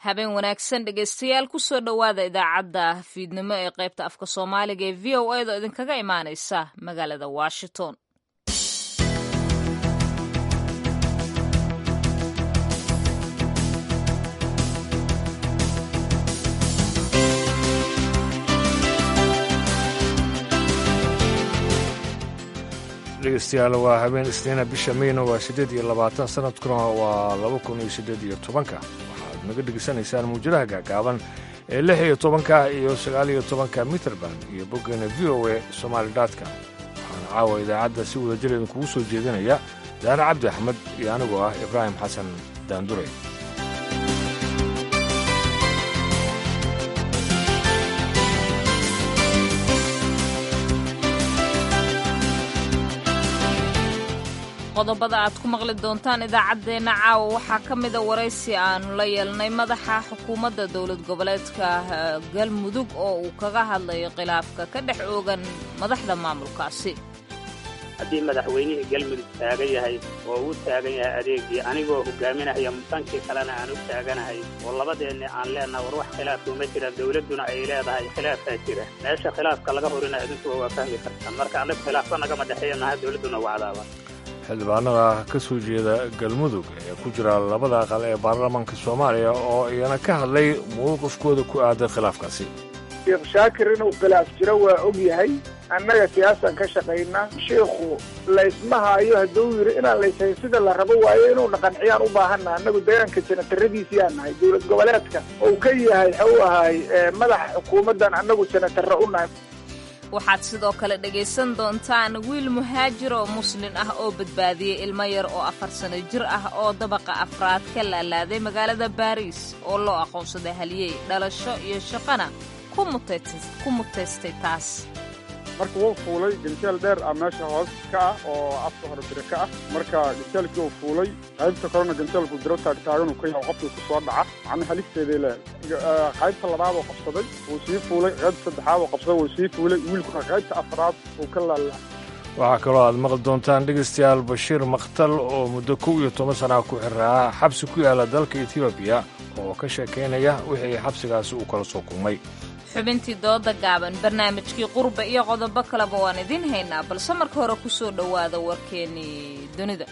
habeen wanaagsan dhegaystayaal kusoo dhowaada idaacadda fiidnimo ee qaybta afka soomaaliga ee v o a da idinkaga imaanaysa magaalada washington dhegeystayaal waa habeen isniina bisha meyna waa siddeed iyo labaatan sanadkuna waa laba kun iyo siddeed iyo tobanka waxaad naga dhegeysanaysaan muujadaha gaagaaban ee lix iyo tobanka iyo sagaal iyo tobanka mitrband iyo boggeena v o a somaali dotcom waxaana caawa idaacadda si wada jir idinkugu soo jeedinaya daare cabdi axmed iyo anigoo ah ibraahim xasan daandure qodobada aad ku maqli doontaan idaacaddeenna caawa waxaa ka mida waraysi aanu la yeelnay madaxa xukuumadda dowlad goboleedka galmudug oo uu kaga hadlayo khilaafka ka dhex oogan madaxda maamulkaasi haddii madaxweynihii galmudug taagan yahay oo uu taagan yahay adeegii anigoo hogaaminaya mutankii kalena aan u taaganahay oo labadeenni aan leenaha war wax khilaafku ma jira dowladduna ay leedahay khilaafaa jira meesha khilaafka laga horina idinkuwa waa fahmi kartaan marka annagu khilaafka nagama dhexeeya naha dowladduna wacdaaba xildhibaanada ka soo jeeda galmudug ee ku jira labada aqal ee baarlamaanka soomaaliya oo iyana ka hadlay mowqifkooda ku aadan khilaafkaasi sheekh shaakir inuu khilaaf jiro waa og yahay annaga siyaasaan ka shaqaynaa sheikhu laysma haayo hadduu yidhi inaan layshayn sida la rabo waayo inuuna qanciyaan u baahanna annagu deegaanka janataradiisiiyaan nahay dowlad goboleedka ou ka yahay waxau ahaay madaxa xukuumaddan annagu janatarra u nahay waxaad sidoo kale dhegaysan doontaan wiil muhaajir oo muslin ah oo badbaadiyey ilmo yar oo afar sano jir ah oo dabaqa afraad ka laalaaday magaalada baariis oo loo aqoonsaday haliyey dhalasho iyo shaqana ku mutaystay taas marka wuu fuulay ganteel dheer ah meesha hoos ka ah oo afka hore bire ka ah marka ganteelkii uu fuulay qaybta kalena ganteelku diro taagtaaganuu ka yahay qofkii ku soo dhaca macna halisteeday leedahay qaybta labaad oo qabsaday wuu sii fuulay qaybta saddexaad oo qabsaday wuu sii fuulay wiilkuna qaybta afraad uu ka laalaa waxaa kaloo aad maqli doontaan dhegaystayaal bashiir makhtal oo muddo kow iyo toban sanaa ku xiraa xabsi ku yaala dalka etoobiya oo ka sheekaynaya wixii xabsigaasi uu kala soo kulmay xubintii dooda gaaban barnaamijkii qurba iyo qodobo kaleba waan idiin haynaa balse marka hore ku soo dhowaada warkeennii dunida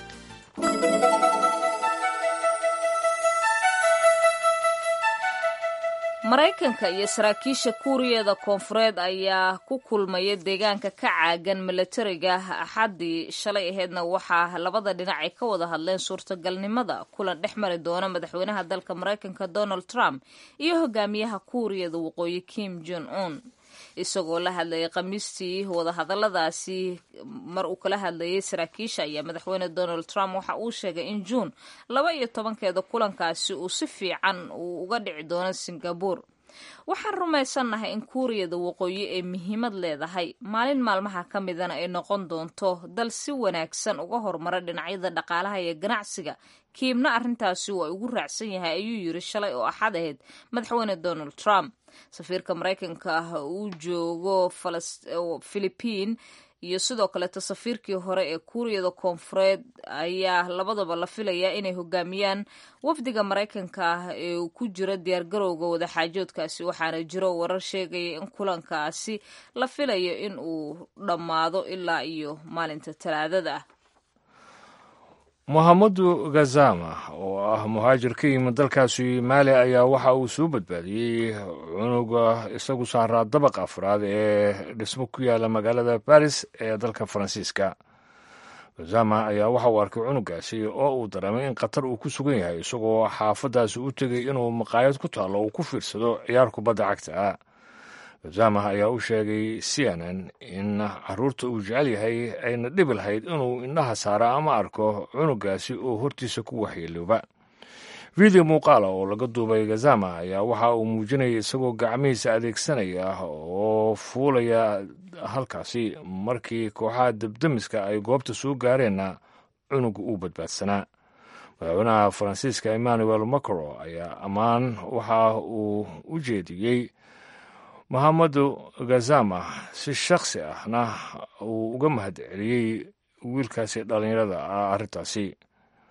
maraykanka iyo saraakiisha kuuriyada koonfureed ayaa ku kulmaya deegaanka ka caagan milatariga axaddii shalay aheedna waxaa labada dhinac ay ka wada hadleen suurtagalnimada kulan dhex mari doona madaxweynaha dalka maraykanka donald trump iyo hogaamiyaha kuuriyada waqooyi kim jon un isagoo la hadlayay khamiistii wadahadaladaasi mar uu kala hadlayay saraakiisha ayaa madaxweyne donald trump waxa uu sheegay in juun laba iyo tobankeeda kulankaasi uu si fiican uu uga dhici doono singabore waxaan rumaysannahay in kuuriyada waqooyi ay muhiimad leedahay maalin maalmaha ka midana ay noqon doonto dal si wanaagsan uga horumara dhinacyada dhaqaalaha iyo ganacsiga kiibna arrintaasi waa ugu raacsan yahay ayuu yiri shalay oo axad ahayd madaxweyne donald trump safiirka maraykanka ah uu joogo philibiin iyo sidoo kaleeto safiirkii hore ee kuuriyada koonfureed ayaa labadaba la filayaa inay hogaamiyaan wafdiga maraykanka ah ee ku jira diyaargarowga wadaxaajoodkaasi waxaana jiro warar sheegaya in kulankaasi la filayo in uu dhammaado ilaa iyo maalinta talaadada ah mohamadu gazama oo ah muhaajir ka yimid dalkaasi maali ayaa waxa uu soo badbaadiyey cunuga isagu saaraa dabaq afraad ee dhismo ku yaala magaalada baris ee dalka faransiiska gazama ayaa waxa uu arkay cunugaasi oo uu dareemay in khatar uu ku sugan yahay isagoo xaafadaasi u tegay inuu maqaayad ku taallo uu ku fiirsado ciyaar kubadda cagta ah gazama ayaa u sheegay c n n in caruurta uu jecel yahay ayna dhibi lahayd inuu indhaha saaro ama arko cunugaasi oo hortiisa ku waxyeelooba video muuqaala oo laga duubay gazama ayaa waxa uu muujinaya isagoo gacmihiisa adeegsanaya oo fuulaya halkaasi markii kooxaha debdemiska ay goobta soo gaareenna cunuga uu badbaadsanaa madaxweynaha faransiiska emmanuel macron ayaa ammaan waxa uu u jeediyey mohamedu gazama si shakhsi ahna uu uga mahad celiyey wiilkaasi dhallinyarada ah arrintaasi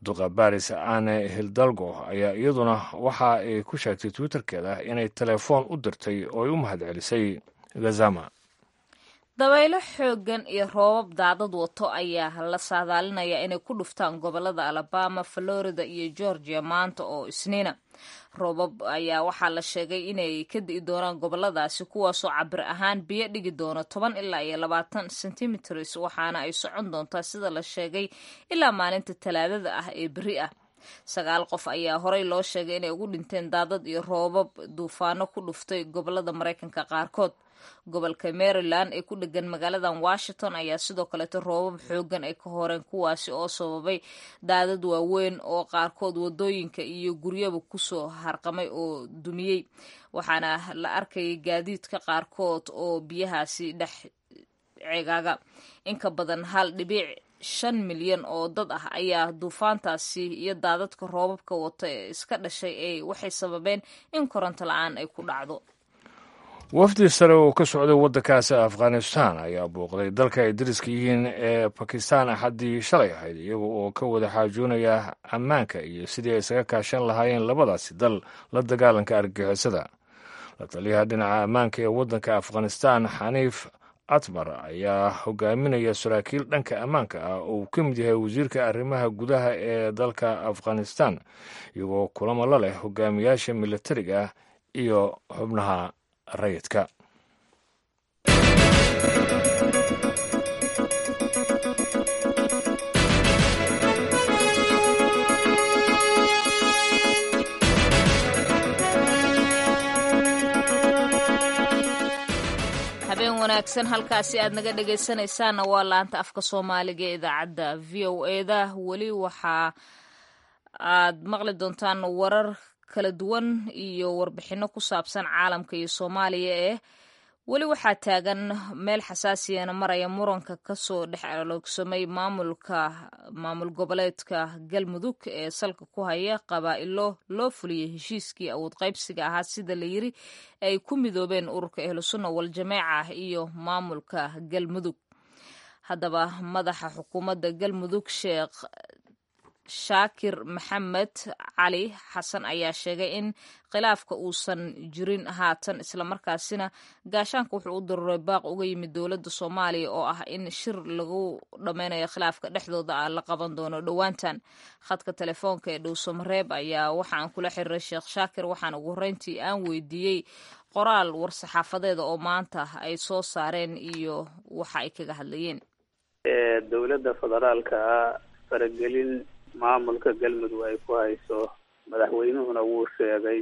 duqa baris ane hildalgo ayaa iyaduna waxa ay ku sheegtay twitterkeeda inay telefoon u dirtay oo ay u mahadcelisay gazama dabaylo xooggan iyo roobab daadad wato ayaa la saadaalinayaa inay ku dhuftaan gobolada alabama florida iyo georgia maanta oo isniina roobab ayaa waxaa la sheegay inay ka di'i doonaan goboladaasi kuwaasoo cabir ahaan biyo dhigi doona toban ilaa iyo labaatan centimeters waxaana ay socon doontaa sida la sheegay ilaa maalinta talaadada ah ee beri ah sagaal qof ayaa horey loo sheegay inay ugu dhinteen daadad iyo roobab duufaano ku dhuftay gobolada maraykanka qaarkood gobolka maryland ee ku dhegan magaaladan washington ayaa sidoo kaleeto roobab xoogan ay ka horeen kuwaasi oo sababay daadad waaweyn oo qaarkood wadooyinka iyo guryaba kusoo harqamay oo dumiyey waxaana la arkayay gaadiidka qaarkood oo biyahaasi dhex ceegaaga inka badan hal dhibiic shan milyan oo dad ah ayaa duufaantaasi iyo daadadka roobabka wata ee iska dhashay ee waxay sababeen in koronto la-aan ay ku dhacdo wafdi sare oo ka socday waddankaasi afghanistan ayaa booqday dalka ay dariska yihiin ee bakistan axaddii shalay ahayd iyaga oo ka wada xaajoonaya ammaanka iyo sidii ay isaga kaashan lahaayeen labadaasi dal la dagaalanka argagixisada la taliyaha dhinaca ammaanka ee waddanka afghanistan xaniif atmar ayaa hogaaminaya saraakiil dhanka ammaanka ah oo uu ka mid yahay wasiirka arrimaha gudaha ee dalka afghanistan iyagoo kulamo la leh hogaamiyaasha militariga iyo xubnaha rayidka habeen wanaagsan halkaasi aad naga dhegaysanaysaanna waa laanta afka soomaaliga ee idaacadda v o eda weli waxaa aad maqli doontaan warar kala duwan iyo warbixino ku saabsan caalamka iyo soomaaliya eh weli waxaa taagan meel xasaasiyana maraya muranka kasoo dhex aloogsamay maamulka maamul goboleedka galmudug ee salka ku haya qabaa'ilo loo fuliyey heshiiskii awood qaybsiga ahaa sida la yiri ay ku midoobeen ururka ahlusunna wal-jameeca iyo maamulka galmudug haddaba madaxa xukuumadda galmudug sheekh shaakir maxamed cali xasan ayaa sheegay in khilaafka uusan jirin haatan islamarkaasina gaashaanka wuxuu u daruuray baaq uga yimid dowladda soomaaliya oo ah in shir lagu dhammaynayo khilaafka dhexdooda ah la qaban doono dhowaantan khadka telefoonka ee dhowsomareeb ayaa waxaan kula xiriiray sheekh shaakir waxaan ugu horreyntii aan weydiiyey qoraal war-saxaafadeeda oo maanta ay soo saareen iyo waxa ay kaga hadlayeen dowladda federaalka faragelin maamulka galmudug ay ku hayso madaxweynuhuna wuu sheegay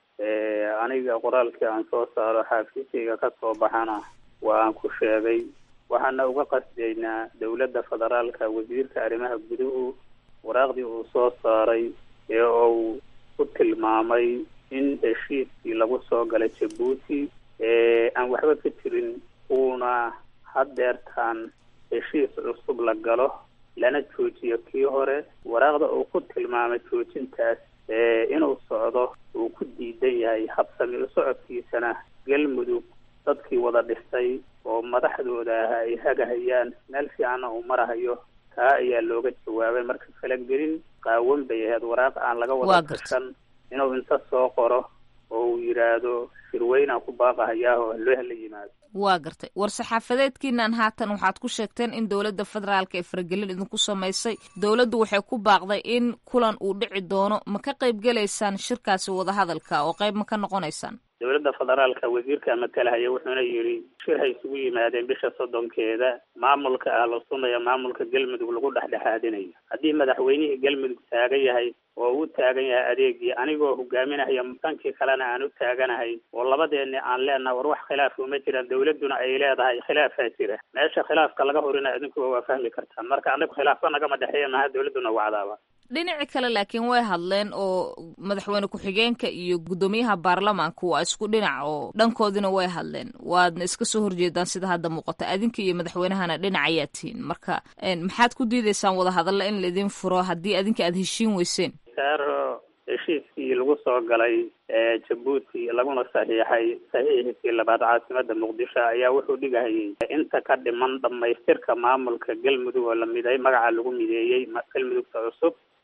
aniga qoraalkii aan soo saaro xaafiiskayga ka soo baxana waa aan ku sheegay waxaana uga qasdaynaa dowladda federaalka wasiirka arrimaha guduhu waraaqdii uu soo saaray ee uu ku tilmaamay in heshiiskii lagu soo galay jabuuti aan waxba ka jirin uuna haddeertaan heshiis cusub la galo lana joojiyo kii hore waraaqda uu ku tilmaamay joojintaas inuu socdo uu ku diidan yahay habsami u socodkiisana galmudug dadkii wada dhisay oo madaxdooda ah ay hagahayaan meel fiicanna uu marahayo taa ayaa looga jawaabay marka falagelin qaawan bay ahayd waraaq aan laga wada gashan inuu inta soo qoro oo uu yidhaahdo shirweynaan ku baaqahayaa oo loo hala yimaado waa gartay war-saxaafadeedkiinan haatan waxaad ku sheegteen in dowladda federaalka ee faragelin idinku samaysay dowladdu waxay ku baaqday in kulan uu dhici doono ma ka qayb gelaysaan shirkaasi wadahadalka oo qayb ma ka noqonaysaan dowladda federaalka wasiirka matalahaya wuxuuna yidhi shir hay isugu yimaadeen bisha soddonkeeda maamulka ahlu sunna iyo maamulka galmudug lagu dhexdhexaadinayo haddii madaxweynihii galmudug taagan yahay oo uu taagan yahay adeegii anigoo hogaaminahaya dhankii kalena aan u taaganahay oo labadeeni aan leenaha war wax khilaafka uma jiraan dowladduna ay leedahay khilaafaa jira meesha khilaafka laga horina idinkuba waa fahmi kartaan marka anagu khilaafka nagama dhexeeya maha dowladduna wacdaaba dhinaci kale laakiin way hadleen oo madaxweyne ku-xigeenka iyo guddoomiyaha baarlamaanka waa isku dhinac oo dhankoodina way hadleen waadna iska soo horjeedaan sida hadda muuqata adinka iyo madaxweynahana dhinac ayaa tihiin marka maxaad ku diidaysaan wadahadalla in laidin furo haddii adinka aada heshiin weyseen saaro heshiiskii lagu soo galay jabuuti laguna saxiixay saxiixiskii labaad caasimada muqdisho ayaa wuxuu dhigahayay inta ka dhiman dhamaystirka maamulka galmudug oo la miday magaca lagu mideeyey galmudugta cusub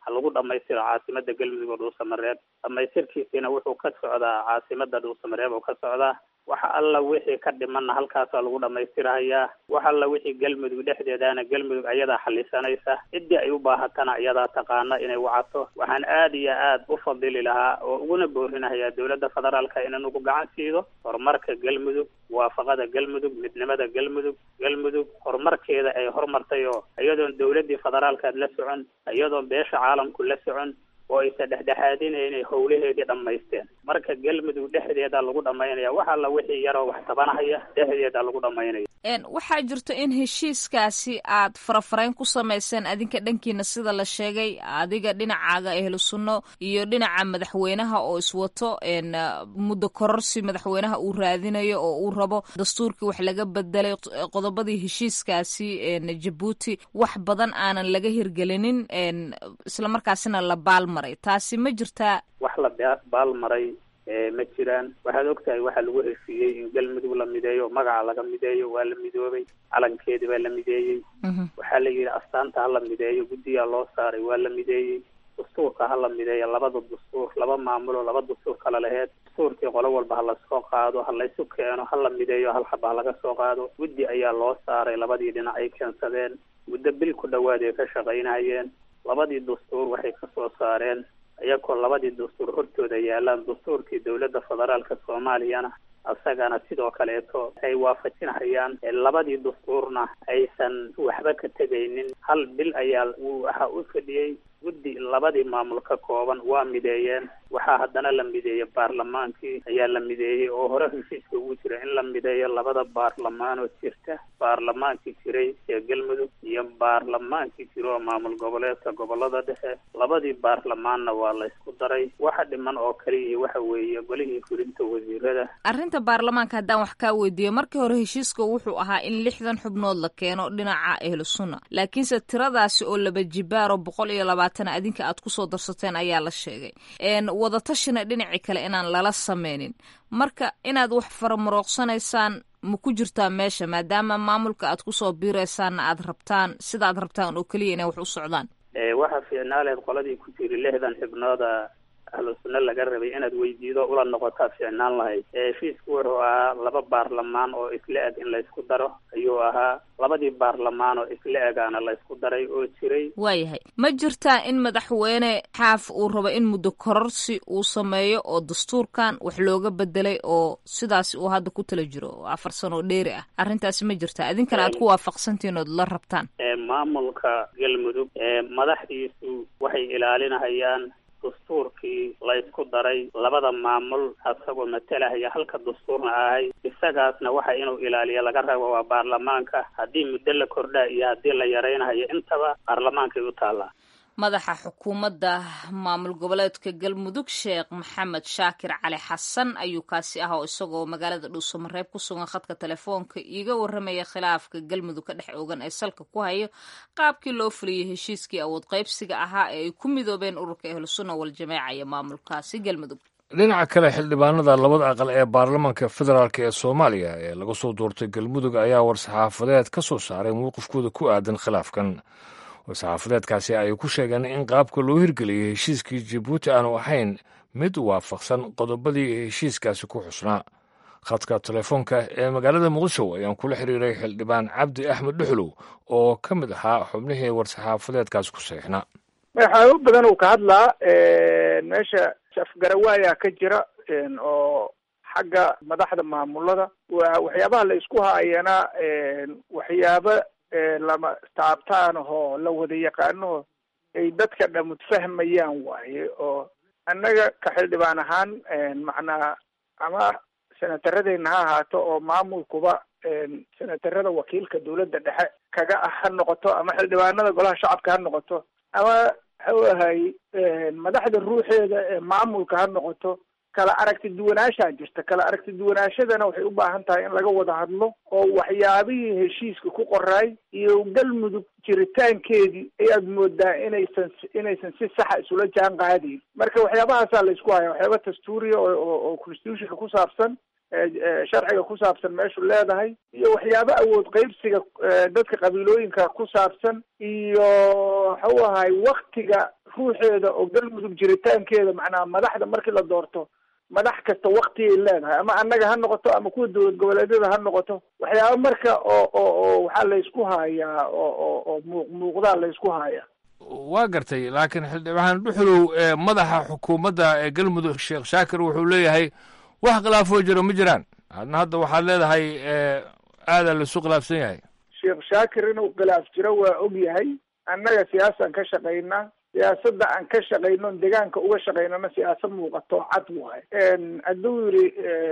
ha lagu dhamaystiro caasimada galmudug oo dhuusamareeb dhamaystirkiisiina wuxuu ka socdaa caasimada dhuusamareeb oo ka socdaa waxa alla wixii ka dhimanna halkaasaa lagu dhamaystirahayaa wax alla wixii galmudug dhexdeedana galmudug ayadaa xalisanaysa ciddii ay u baahatana iyadaa taqaana inay wacato waxaan aad iyo aad u fadili lahaa oo uguna boorinahayaa dowladda federaalka inay nagu gacan siido horumarka galmudug waafaqada galmudug midnimada galmudug galmudug horumarkeeda ay horumartay oo iyadoon dowladdii federaalkaad la socon iyadoon beesha caalamku la socon oo aysan dhexdhexaadinaynay howlaheedii dhammaysteen marka galmudug dhexdeeda lagu dhamaynaya wax alla wixii yaroo wax tabanahaya dhexdeeda lagu dhamaynaya waxaa jirto in heshiiskaasi aad farafarayn ku samayseen adinka dhankiina sida la sheegay adiga dhinacaaga ehlu sunno iyo dhinaca madaxweynaha oo iswato muddo kororsi madaxweynaha uu raadinayo oo uu rabo dastuurkii wax laga bedelay qodobadii heshiiskaasi jabuuti wax badan aanan laga hirgelinin islamarkaasina la baalmaray taasi ma jirtaa wax la baalmaray ma jiraan waxaad ogtahay waxaa lagu heshiiyey in galmudug la mideeyo magaca laga mideeyo waa la midoobay calankeedi baa la mideeyey waxaa la yidhi astaanta ha la mideeyo guddigaa loo saaray waa la mideeyey dastuurka ha la mideeyo labada dastuur laba maamulo laba dastuur kala laheed dastuurkii qolo walba ha lasoo qaado ha laysu keeno ha la mideeyo hal xaba ha laga soo qaado guddi ayaa loo saaray labadii dhinac ay keensadeen muddo bil ku dhawaad ay ka shaqaynayeen labadii dastuur waxay ka soo saareen iyagoo labadii dastuur hortooda yaalaan dastuurkii dowladda federaalka soomaaliyana isagana sidoo kaleeto ay waafajinhayaan labadii dastuurna aysan waxba ka tegaynin hal bil ayaa waxa u fadhiyey guddi labadii maamul ka kooban waa mideeyeen waxaa haddana la mideeyey baarlamaankii ayaa la mideeyey oo hore heshiiska ugu jira in la mideeyo labada baarlamaan oo jirta baarlamaankii jiray ee galmudug iyo baarlamaankii jira oo maamul goboleedka gobolada dhexe labadii baarlamaanna waa la ysku daray waxa dhiman oo kaliya waxa weeye golihii fulinta wasiirada arrinta baarlamaanka haddaan wax kaa weydiiyo markii hore heshiiska wuxuu ahaa in lixdan xubnood la keeno dhinaca ehlu sunna laakiinse tiradaasi oo laba jibaaro boqol iyo labaatan adinka aad kusoo darsateen ayaa la sheegay wadatashina dhinacii kale inaan lala sameynin marka inaad wax faramarooqsanaysaan ma ku jirtaa meesha maadaama maamulka aad kusoo biiraysaanna aad rabtaan sida aad rabtaan oo keliya inay wax u socdaan waxaa fiicnaaleed qoladii ku jiri lixdan xibnooda ahlu sunna laga rabay inaad weydiido ula noqotaa fiicnaan lahayd heshiisku wuxuu ahaa laba baarlamaan oo isla eg in laysku daro ayuu ahaa labadii baarlamaan oo isla egaana laysku daray oo jiray waayahay ma jirtaa in madaxweyne xaaf uu rabo in muddo kororsi uu sameeyo oo dastuurkan wax looga bedelay oo sidaas uu hadda ku tala jiro oo afar sano dheeri ah arrintaasi ma jirtaa idinkana aad ku waafaqsantihiin ood la rabtaan maamulka galmudug madaxdiisu waxay ilaalinahayaan dastuurkii laysku daray labada maamul asagoo matalahaya halka dastuurna ahay isagaasna waxa inuu ilaaliyo laga rabo waa baarlamaanka haddii muddo la kordhaa iyo haddii la yaraynayo intaba baarlamaankay u taallaa madaxa xukuumadda maamul goboleedka galmudug sheekh maxamed shaakir cali xasan ayuu kaasi ah oo isagoo magaalada dhuusamareeb ku sugan khadka telefoonka iiga warramaya khilaafka galmudug ka dhex oogan ee salka ku hayo qaabkii loo fuliyey heshiiskii awood qaybsiga ahaa ee ay ku midoobeen ururka ahlusunna waljamaaca iyo maamulkaasi galmudug dhinaca kale xildhibaanada labada aqal ee baarlamaanka federaalk ee soomaaliya ee laga soo doortay galmudug ayaa war-saxaafadeed ka soo saaray mowqifkooda ku aadan khilaafkan war-saxaafadeedkaasi ay ku sheegeen in qaabka loo hirgeliyey heshiiskii jabuuti aanu ahayn mid waafaqsan qodobadii heshiiskaasi ku xusnaa khadka telefoonka ee magaalada muqdisho ayaan kula xiriiray xildhibaan cabdi axmed dhuxlow oo ka mid ahaa xubnihii war-saxaafadeedkaasi ku saxiixnaa waxyaabo badan uu ka hadlaa meesha afgarawaayaa ka jira oo xagga madaxda maamulada waxyaabaha la isku haayana waxyaabo lama taabtaan oo la wada yaqaano ay dadka dhamud fahmayaan waaye oo annaga ka xildhibaan ahaan macnaa ama senataradeenna ha ahaato oo maamulkuba senatarada wakiilka dawladda dhexe kaga ah ha noqoto ama xildhibaanada golaha shacabka ha noqoto ama waxau ahay madaxda ruuxeeda ee maamulka ha noqoto kala aragti duwanaashaa jirta kala aragti duwanaashadana waxay u baahan tahay in laga wada hadlo oo waxyaabihii heshiiska ku qoraay iyo galmudug jiritaankeedii ayaad moodaa inaysan inaysan si saxa isula jaan qaadayn marka waxyaabahaasaa la isku haya waxyaaba dastuuriya oo oo constitutionka ku saabsan sharciga ku saabsan meeshu leedahay iyo waxyaabo awood qaybsiga dadka qabiilooyinka ku saabsan iyo waxau ahay waktiga ruuxeeda oo galmudug jiritaankeeda macnaha madaxda markii la doorto madax kasta waktigay leedahay ama annaga ha noqoto ama kuwa dowlad goboleedyada ha noqoto waxyaaba marka oo oo oo waxaa laysku hayaa oo oo oo muuq muuqdaa laysku hayaa waa gartay laakiin xildhibaan dhuxulow madaxa xukuumadda ee galmudug sheekh shaakir wuxuu leeyahay wax khilaafoo jiro ma jiraan adna hadda waxaad leedahay aadaa laisu khilaafsan yahay sheekh shaakir inuu khilaaf jiro waa og yahay annaga siyaasaan ka shaqaynaa siyaasadda aan ka shaqayno deegaanka uga shaqaynana siyaasad muuqato cad waay hadduu yidhi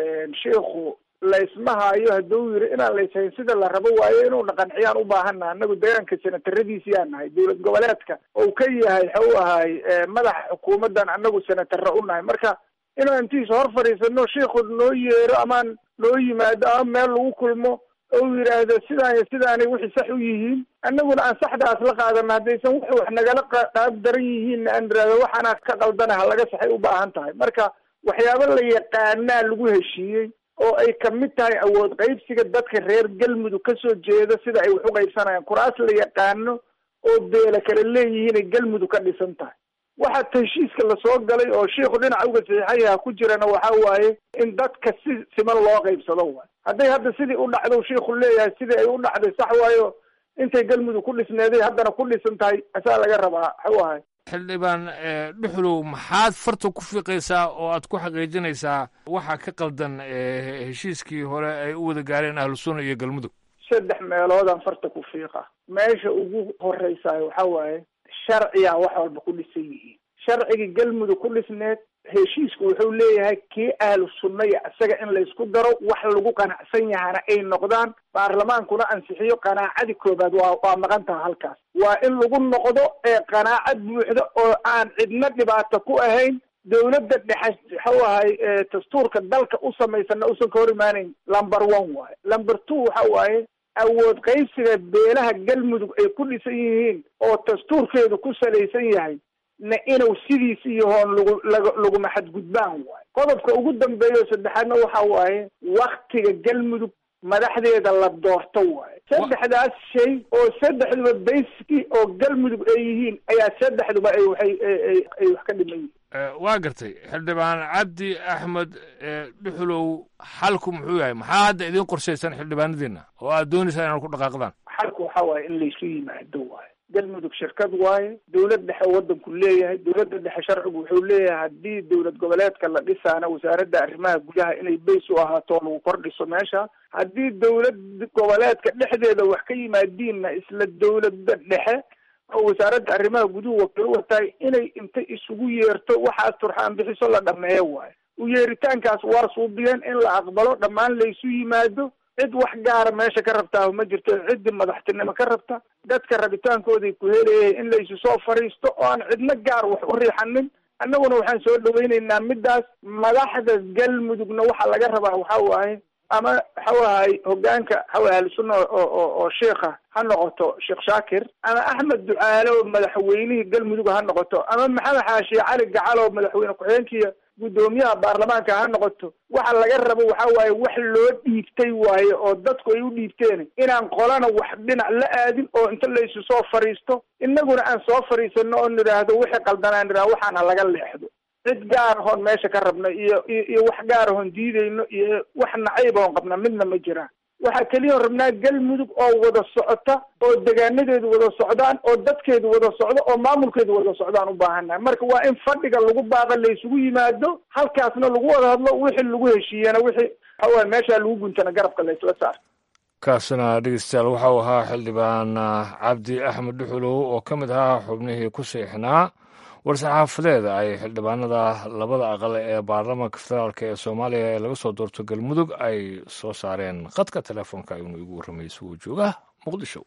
sheikhu laysma haayo hadduu yidhi inaan layshayn sida la rabo waayo inuu dhaqanciyaan u baahana annagu deegaanka senataradiisiyaa nahay dowlad goboleedka ou ka yahay waxau ahay madaxa xukuumaddan annagu senatara u nahay marka inaan intiisa hor fadhiisano sheikhu noo yeero amaan noo yimaado ama meel lagu kulmo ou yidhaahdo sidaan iyo sidaanay wixii sax u yihiin annaguna aan saxdaas la qaadano haddaysan wax wax nagala qaab daran yihiinna aan irahdo waxaana ka qaldana ha laga saxay u baahan tahay marka waxyaabo la yaqaanaa lagu heshiiyey oo ay kamid tahay awood qaybsiga dadka reer galmudug kasoo jeeda sida ay wax u qaybsanayaan kuraas la yaqaano oo beela kale leeyihiinay galmudug ka dhisan tahay waxa heshiiska lasoo galay oo shiikhu dhinaca uga saxiixayaha ku jirana waxa waaye in dadka si siman loo qaybsado waay hadday hadda sidii u dhacdo shiikhu leeyahay sidii ay u dhacday sax waayo intay galmudug ku dhisneeday haddana ku dhisan tahay asaa laga rabaa waxu ahay xildhibaan dhuxulow maxaad farta ku fiiqaysaa oo aad ku xaqiijinaysaa waxa ka qaldan heshiiskii hore ay u wada gaareen ahlu sunna iyo galmudug saddex meeloodaan farta ku fiiqa meesha ugu horeysayo waxa waaye sharciyaa wax walba ku dhisan yihiin sharcigii galmudug ku dhisneed heshiisku wuxuu leeyahay kii ahlu sunna iyo isaga in laysku daro wax lagu qanacsan yahana ay noqdaan baarlamaankuna ansixiyo qanaacadii koobaad waa waa maqan taha halkaas waa in lagu noqdo ee qanaacad buuxda oo aan cidna dhibaato ku ahayn dawladda dhexe waxau ahay dastuurka dalka u samaysana usan ka hor imaanayn lumber one waaye lumber two waxa waaye awood qaybsiga beelaha galmudug ay ku dhisan yihiin oo dastuurkeedu ku salaysan yahay na inuu sidiis iyo hoon lagu lag laguma xadgudbaan waayo qodobka ugu dambeeya saddexaadna waxa waaye waktiga galmudug madaxdeeda la doorto waayo saddexdaas shay oo saddexduba bayski oo galmudug ay yihiin ayaa saddexduba ay waxay ay wax ka dhiman yihiin waa gartay xildhibaan cabdi axmed dhuxulow xalku muxuu yahay maxaa hadda idiin qorshaysan xildhibaanadiina oo aad doonaysaan inaad ku dhaqaaqdaan xalku waxa waaye in laysu yimaado waayo galmudug shirkad waaye dowlad dhexe waddanku leeyahay dowladda dhexe sharcigu wuxuu leeyahay haddii dowlad goboleedka la dhisaana wasaaradda arrimaha gudaha inay bays u ahaato lagu kor dhiso meesha haddii dowlad goboleedka dhexdeeda wax ka yimaadiinna isla dowladda dhexe oo wasaaradda arrimaha guduhu wakiil u watahay inay inta isugu yeerto waxaas turxaan bixiso la dhameeyo waayo u yeeritaankaas waa suubiyeen in la aqbalo dhammaan laysu yimaado cid wax gaara meesha ka rabtaa ma jirto ciddii madaxtinimo ka rabta dadka rabitaankooday ku helayay in laysu soo fadhiisto oo aan cidna gaar wax u riixanin annaguna waxaan soo dhawaynaynaa middaas madaxda galmudugna waxaa laga rabaa waxa waaye ama waxau ahay hogaanka waxawa ahlusunna oo oo oo sheikha ha noqoto sheekh shaakir ama axmed ducaale oo madaxweynihii galmudug ha noqoto ama maxamed xaashiye cali gacal oo madaxweyne ku-xigeenkiiya guddoomiyaha baarlamaanka ha noqoto waxa laga rabo waxa waaye wax loo dhiibtay waaye oo dadku ay u dhiibteen inaan qolana wax dhinac la aadin oo inta laysu soo fadhiisto innaguna aan soo fadhiisano oo nidhaahdo wixii qaldanaan nidhahdo waxaana laga leexdo cid gaar ahoon meesha ka rabna iyo iyo wax gaar ahoon diidayno iyo wax nacayb oon qabna midna ma jiraan waxaa keliya rabnaa galmudug oo wada socota oo degaanadeedu wada socdaan oo dadkeedu wada socdo oo maamulkeedu wada socdaan u baahannahay marka waa in fadhiga lagu baaqa laysugu yimaado halkaasna lagu wada hadlo wixii lagu heshiiyana wixii waxawaaye meeshaa lagu guntana garabka laysla saar kaasina dhegeystayaal waxau ahaa xildhibaan cabdi axmed dhuxulow oo ka mid ahaa xubnihii ku siixnaa war-saxaafadeed ay xildhibaanada labada aqal ee baarlamaanka federaalk ee soomaaliya ee laga soo doorto galmudug ay soo saareen khadka telefoonka ayuunu igu warramay isagoo jooga muqdisho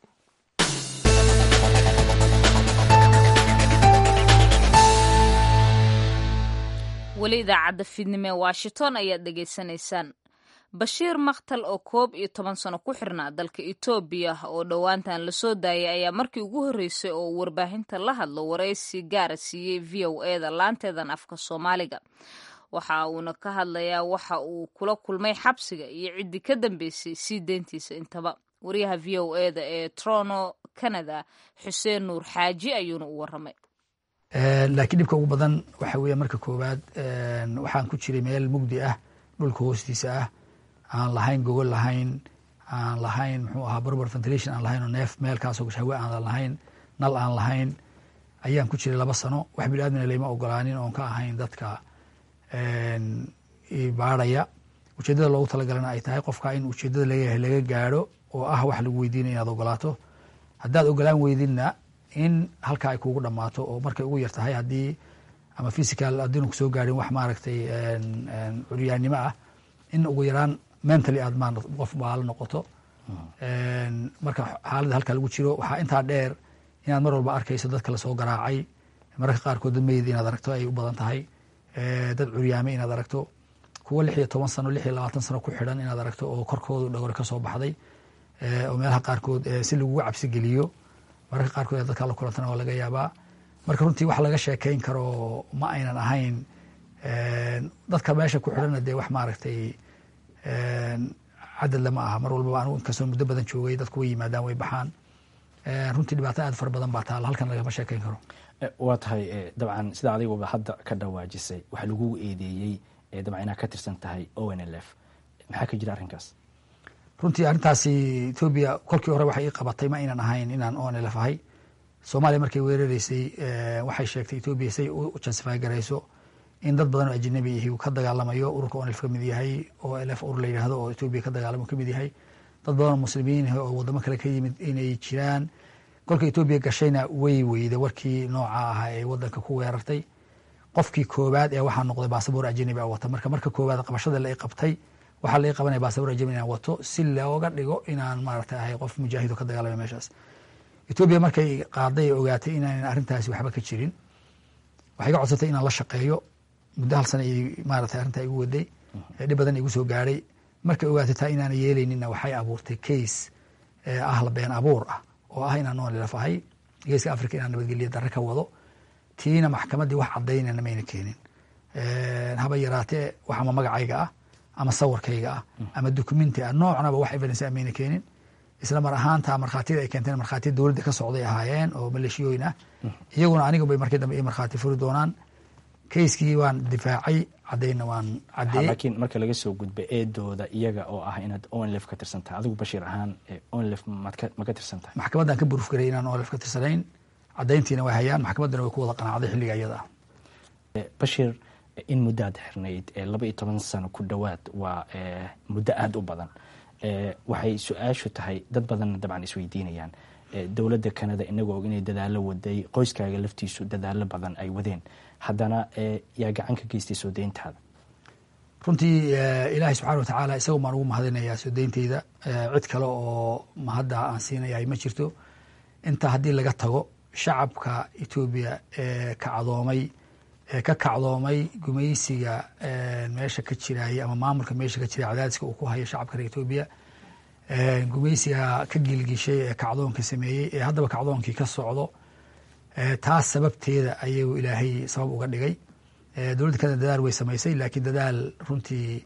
weli idaacadda fiidnimo ee washington ayaad dhegaysanaysaan bashiir makhtal oo koob iyo toban sano ku xirnaa dalka etoobiya oo dhowaantan lasoo daayay ayaa markii ugu horreysay oo warbaahinta la hadlo waraysi gaara siiyey v o eda laanteedan afka soomaaliga waxa uuna ka hadlayaa waxa uu kula kulmay xabsiga iyo ciddii ka dambeysay sii deyntiisa intaba wariyaha v o eda ee trono canada xuseen nuur xaaji ayuuna u warramay laakiin dhibka ugu badan waxa weeye marka koowaad waxaan ku jiray meel mugdi ah dhulka hoostiisa ah aan lahayn gogol lahayn aan lahayn muxuu ahaa barbar ventilation aan lahayn oo neef meelkaasoo hawe aan lahayn nal aan lahayn ayaan ku jiray laba sano wax bini aadmina layma ogolaanin oon ka ahayn dadka baadhaya ujeedada loogu talagalana ay tahay qofka in ujeedada lagayahay laga gaadho oo ah wax lagu weydiinaya inaad ogolaato haddaad ogolaan weydinna in halkaa ay kuugu dhammaato oo markay ugu yar tahay haddii ama physical haddiinu kusoo gaadhin wax maaragtay curyaannimo ah in ugu yaraan mentally aad ma qof baalo noqoto marka xaaladda halkaa lagu jiro waxaa intaa dheer inaad mar walba arkayso dadka lasoo garaacay mararka qaarkood dad meyd inaad aragto ay u badan tahay dad curyaame inaad aragto kuwo lix iyo toban sano lix iyo labaatan sano ku xidhan inaad aragto oo korkoodu dhagore ka soo baxday oo meelaha qaarkood si lagugu cabsi geliyo mararka qaarkood dadkaa la kulantana waa laga yaabaa marka runtii wax laga sheekeyn karo ma aynan ahayn dadka meesha ku xidhanna dee wax maaragtay cadad lama aha mar walbaba anigu inkastoo muddo badan joogay dadku way yimaadaan way baxaan runtii dhibaato aad fara badan baa taala halkan lagama sheekeyn karo waa tahay dabcan sida adiguba hadda ka dhawaajisay waxa lagugu eedeeyey dabcan inaad ka tirsan tahay o n l f maxaa ka jira arrinkaas runtii arrintaasi etoobiya kolkii hore waxay ii qabatay ma aynan ahayn inaan o n l f ahay soomaaliya markay weerareysay waxay sheegtay etoobiya say u jansify garayso in dad badan oo ajnabi ihi uu ka dagaalamayo ururka o n lf ka mid yahay o l f urur la yidhahdo oo etoobiya ka dagaalamo ka mid yahay dad badan oo muslimiin ah oo wadamo kale ka yimid inay jiraan kolka etoobiya gashayna way weyda warkii nooca ahaa ee wadanka ku weerartay qofkii koowaad ee waxaa noqday basaboor ajnabi a wata marka marka koowaad qabashada la qabtay waxaa lai qabanaya basaboor ajnabi inaan wato si looga dhigo inaan maaragtay ahay qof mujaahido ka dagaalamay meeshaas etoobiya markay qaaday ee ogaatay inaanan arrintaasi waxba ka jirin waxay ga codsatay inaan la shaqeeyo muddo hal sana maaragtay arrintaa igu waday dhib badan igu soo gaadhay markay ogaatay taa inaana yeelayninna waxay abuurtay case ah la been abuur ah oo ah inaan noolilaf ahay geeska africa inaan nabadgelya darre ka wado tiina maxkamaddii wax cadaynana mayna keenin haba yaraatee wax ama magacayga ah ama sawirkayga ah ama documenti ah noocnaba wax evidence ah mayna keenin isla mar ahaanta markhaatiyada ay keenteen markhaatiya dowladda ka socday ahaayeen oo maleeshiyooyin ah iyaguna aniga bay markii dambe ii markhaati furi doonaan kayskii waan difaacay caddaynna waan caddeeyey laakiin marka laga soo gudba eedooda iyaga oo ah inaad onlef ka tirsan tahay adigu bashiir ahaan onlef ma ka tirsan tahay maxkamaddaan ka buruuf garay inaan onlef ka tirsanayn caddayntiina way hayaan maxkamaddana way ku wada qanacday xilliga iyada ah bashir in muddo aad xirnayd laba iyo toban sano ku dhowaad waa muddo aada u badan waxay su-aashu tahay dad badanna dabcan isweydiinayaan dowladda kanada inagoo og inay dadaalo waday qoyskaaga laftiisu dadaalo badan ay wadeen haddana yaa gacan ka geystay soo deyntaada runtii ilaahay subxana watacaala isago maan ugu mahadinayaa soo deynteyda cid kale oo mahadda aan siinayahay ma jirto intaa haddii laga tago shacabka etoobiya ee kacdoomay ee ka kacdoomay gumaysiga meesha ka jiraya ama maamulka meesha ka jiraya cadaadiska uu ku hayo shacabka reer etoobiya gumaysiga ka gilgishay ee kacdoonka sameeyey ee haddaba kacdoonkii ka socdo taas sababteeda ayuu ilaahay sabab uga dhigay dowladda kanada dadaal way samaysay laakiin dadaal runtii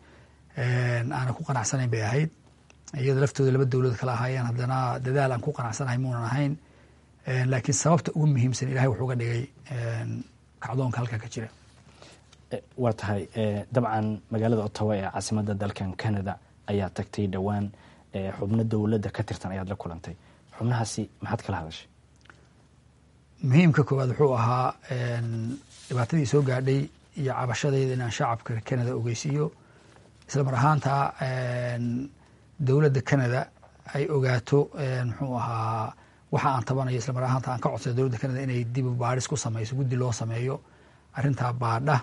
aanan ku qanacsanayn bay ahayd iyada laftooda laba dowlad kala ahaayeen haddana dadaal aan ku qanacsanahay muunan ahayn laakiin sababta ugu muhiimsan ilahay wuxuu uga dhigay kacdoonka halkaa ka jira waa tahay dabcan magaalada ottawa ee caasimadda dalkan canada ayaa tagtay dhowaan xubno dowladda ka tirtan ayaad la kulantay xubnahaasi maxaad kala hadashay muhiimka koowaad wuxuu ahaa dhibaatadii soo gaadhay iyo cabashadayda inaan shacabka canada ogeysiiyo isla mar ahaanta dowladda canada ay ogaato muxuu ahaa waxa aan tabanayo isla mar ahaanta aan ka codsada dowladda canada inay dib baadhis ku samayso guddi loo sameeyo arrintaa baadha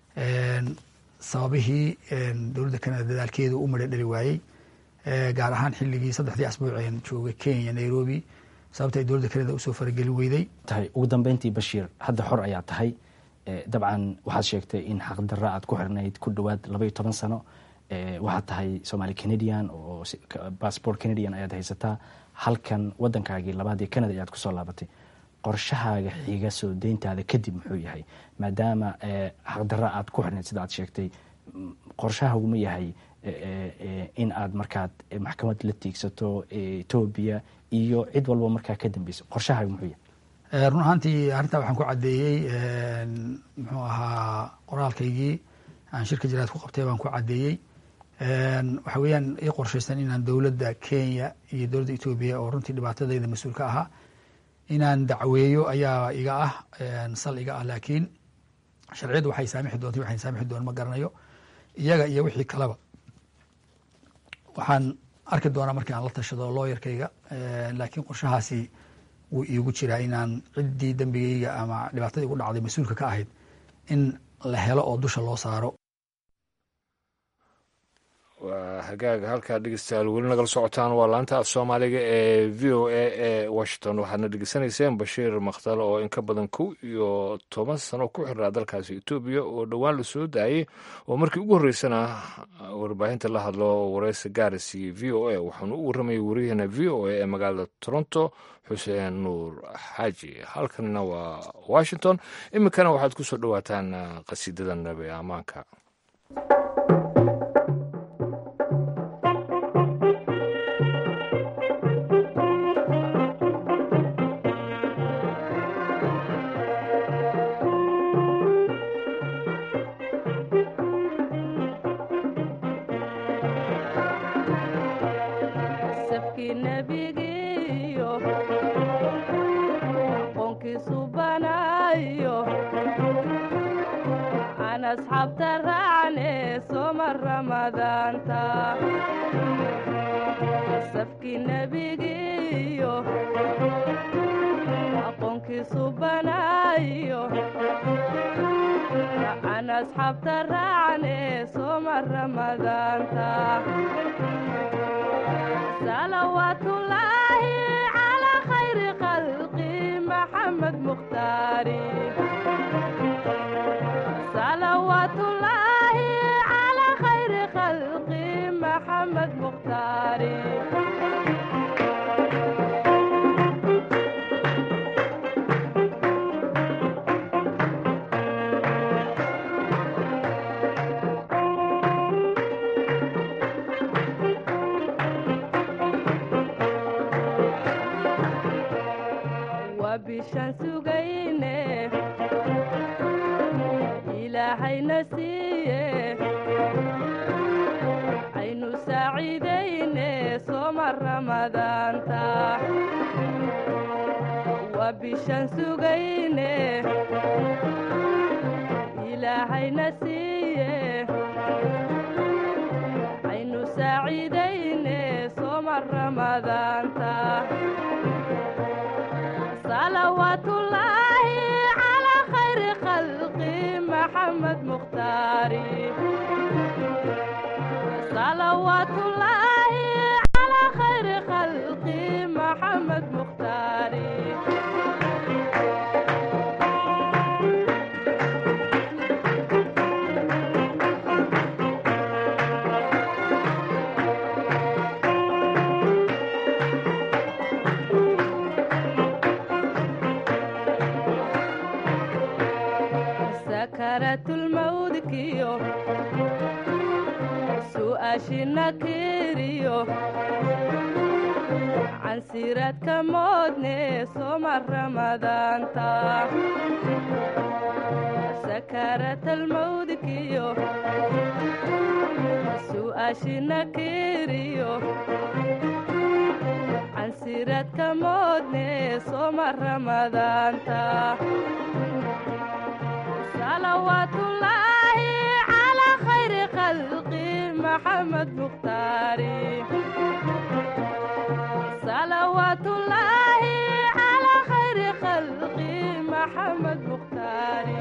sababihii dowladda canada dadaalkeedu u madha dhali waayey gaar ahaan xilligii saddexdii asbuuceen joogay kenya nairobi sababta ay dowladda canada usoo faragelin weyday tahay ugu dambeyntii bashiir hadda xor ayaa tahay dabcan waxaad sheegtay in xaqdarra aad ku xirnayd ku dhowaad labaiyo toban sano waxaad tahay somaali canadian oo bassbort canadian ayaad haysataa halkan wadankaagii labaad ee canada ayaad kusoo laabatay qorshahaaga xiga soo deyntaada kadib muxuu yahay maadaama xaqdarra aad ku xirnayd sida aad sheegtay qorshahaguma yahay in aad markaad maxkamad la tiigsato etoobiya iyo cid walba markaa ka dambeyso qorshahaaga muxuu yahay run ahaantii arrintaa waxaan ku caddeeyey muxuu ahaa qoraalkaygii aan shirka jiraad ku qabtay baan ku caddeeyey waxa weeyaan ii qorshaysan inaan dowladda kenya iyo dowladda etoobiya oo runtii dhibaatadayda mas-uul ka ahaa inaan dacweeyo ayaa iga ah sal iga ah laakiin sharciyaddu waxay saamixi doonta waxay saamixi doon ma garanayo iyaga iyo wixii kaleba waxaan arki doonaa markii aan la tashado looyarkayga laakiin qorshahaasi wuu iigu jiraa inaan ciddii dembigayga ama dhibaatadii igu dhacday mas-uulka ka ahayd in la helo oo dusha loo saaro waa hagaaga halkaa dhegeystayaal weli nagala socotaan waa laanta af soomaaliga ee v o a ee washington waxaadna dhegeysanayseen bashiir makhtal oo in ka badan kow iyo toban sano ku xiraa dalkaasi etoobiya oo dhowaan la soo daayey oo markii ugu horreysana warbaahinta la hadlo wareysa gaaris iyo v o a waxaanu u warramayay wariyaheena v o a ee magaalada toronto xuseen nuur xaaji halkanna waa washington iminkana waxaad ku soo dhowaataan qasiidada nabi amaanka asxaabta raacne soma ramadaanta safkii nebigiiyo aqoonkiisu banaayo aan asxaabta raacne soma ramadaanta salawaatullaahi calaa khayri khalqi maxamed mukhtaari salawaatullaahi calaa khayri khalqi maxamed mukhtaari waa bishaan sugayne ilaahayna siiye aynu saaciidayne sooma ramadaanta waa bishaan sugayne ilaahayna siiye aynu saaciidayne sooma ramadaanta salawaatullaahi calaa khayri khalqi maxamed mukhtaari salawaatullaahi calaa khayri khalqi maxamed mukhtaari sakaratulmawdkiyo su'aashina kiriyo cansiraadka moodne sooma ramadaanta sakaratalmawdkiyo su'aashina kiriyo cansiraadka moodne sooma ramadaanta salawaatullaahi calaa khayri khalqi maxamed mukhtaari salawaatullaahi calaa khayri khalqi maxamed mukhtaari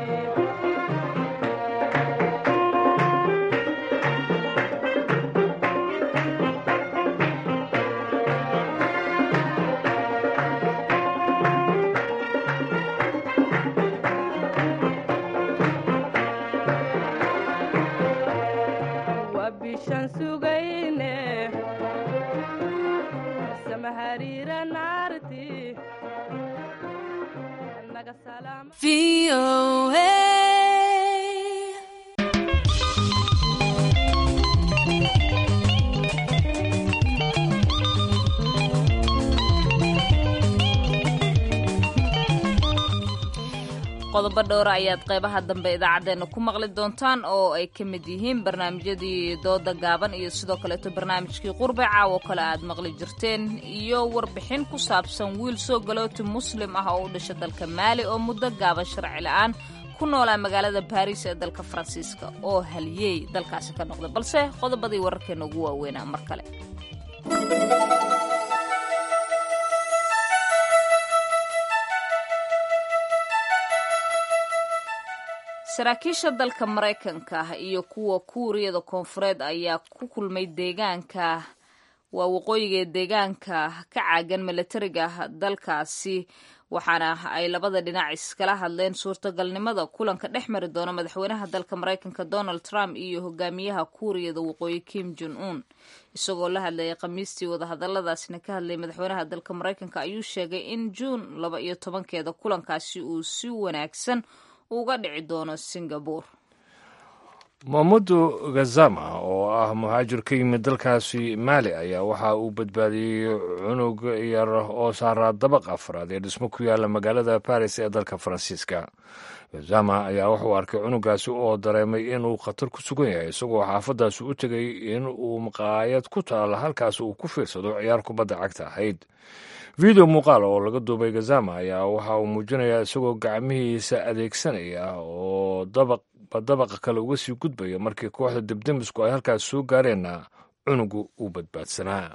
waa bishaan sugayne samahariira naarti naga salaam qodobo dhowra ayaad qaybaha dambe idaacaddeenna ku maqli doontaan oo ay ka mid yihiin barnaamijyadii dooda gaaban iyo sidoo kaleeto barnaamijkii qurbe caawo kale aad maqli jirteen iyo warbixin ku saabsan wiil soo galooti muslim ah oo u dhasha dalka maali oo muddo gaaban sharci la-aan ku noolaa magaalada baariis ee dalka faransiiska oo haliyey dalkaasi ka noqday balse qodobadii wararkeena ugu waaweynaa mar kale saraakiisha dalka maraykanka iyo kuwa kuuriyada koonfureed ayaa ku kulmay deegaanka waa waqooyiga deegaanka ka caagan milatariga dalkaasi waxaana ay labada dhinac iskala hadleen suurtagalnimada kulanka dhex mari doona madaxweynaha dalka maraykanka donald trump iyo hogaamiyaha kuuriyada waqooyi kim jon un isagoo la hadlayay khamiistii wadahadaladaasina ka hadlayay madaxweynaha dalka maraykanka ayuu sheegay in juun laba iyo tobankeeda kulankaasi uu si wanaagsan uga dhici doono singabore mamudu gazama oo ah muhaajir ka yimid dalkaasi maali ayaa waxa uu badbaadiyey cunug yar oo saaraa dabaq afraad ee dhismo ku yaala magaalada baris ee dalka faransiiska gazama ayaa wuxuu arkay cunugaasi oo dareemay inuu khatar ku sugan yahay isagoo xaafadaasi u tegay in uu maqaayad ku taala halkaas uu ku fiirsado ciyaar kubadda cagta ahayd video muuqaal oo laga duubay gazama ayaa waxa uu muujinayaa isagoo gacmihiisa adeegsanaya oo dabaqba dabaqa kale uga sii gudbaya markii kooxda debdemisku ay halkaas soo gaareenna cunugu uu badbaadsanaa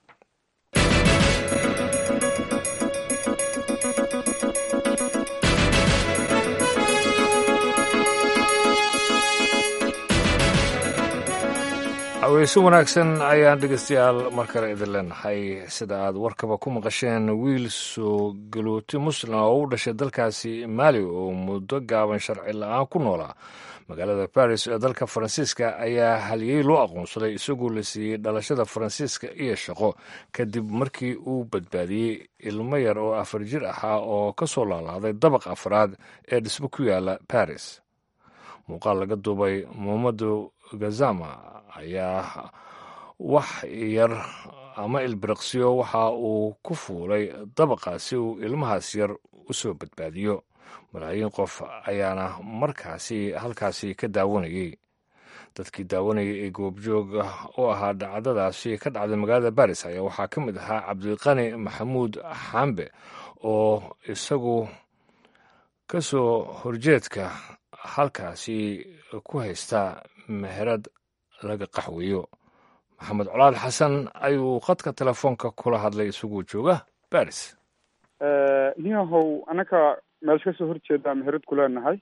haweyse wanaagsan ayaan dhegeystayaal mar kale idin leenahay sida aad warkaba ku maqasheen wiil soo galooti muslim oo u dhashay dalkaasi maali oo muddo gaaban sharci la-aan ku noolaa magaalada baris ee dalka faransiiska ayaa haliyey loo aqoonsaday isagoo la siiyey dhalashada faransiiska iyo shaqo kadib markii uu badbaadiyey ilmo yar oo afar jir ahaa oo ka soo laalaaday dabaq afraad ee dhismo ku yaala baris muuqaal laga duubay muhamadu gazama ayaa wax yar ama ilbiriqsiyo waxa uu ku fuulay dabaqa si uu ilmahaas yar u soo badbaadiyo malaayiin qof ayaana markaasi halkaasi ka daawanayey dadkii daawanayay ee goobjoog u ahaa dhacdadaasi ka dhacday magaalada baris ayaa waxaa ka mid ahaa cabdiqani maxamuud xambe oo isagu ka soo horjeedka halkaasi ku haysta meherad laga qaxweeyo maxamed colaal xasan ayuu khadka telefoonka kula hadlay isagoo jooga baris niyahow anaka meesha kasoo horjeedaa meherad ku leenahay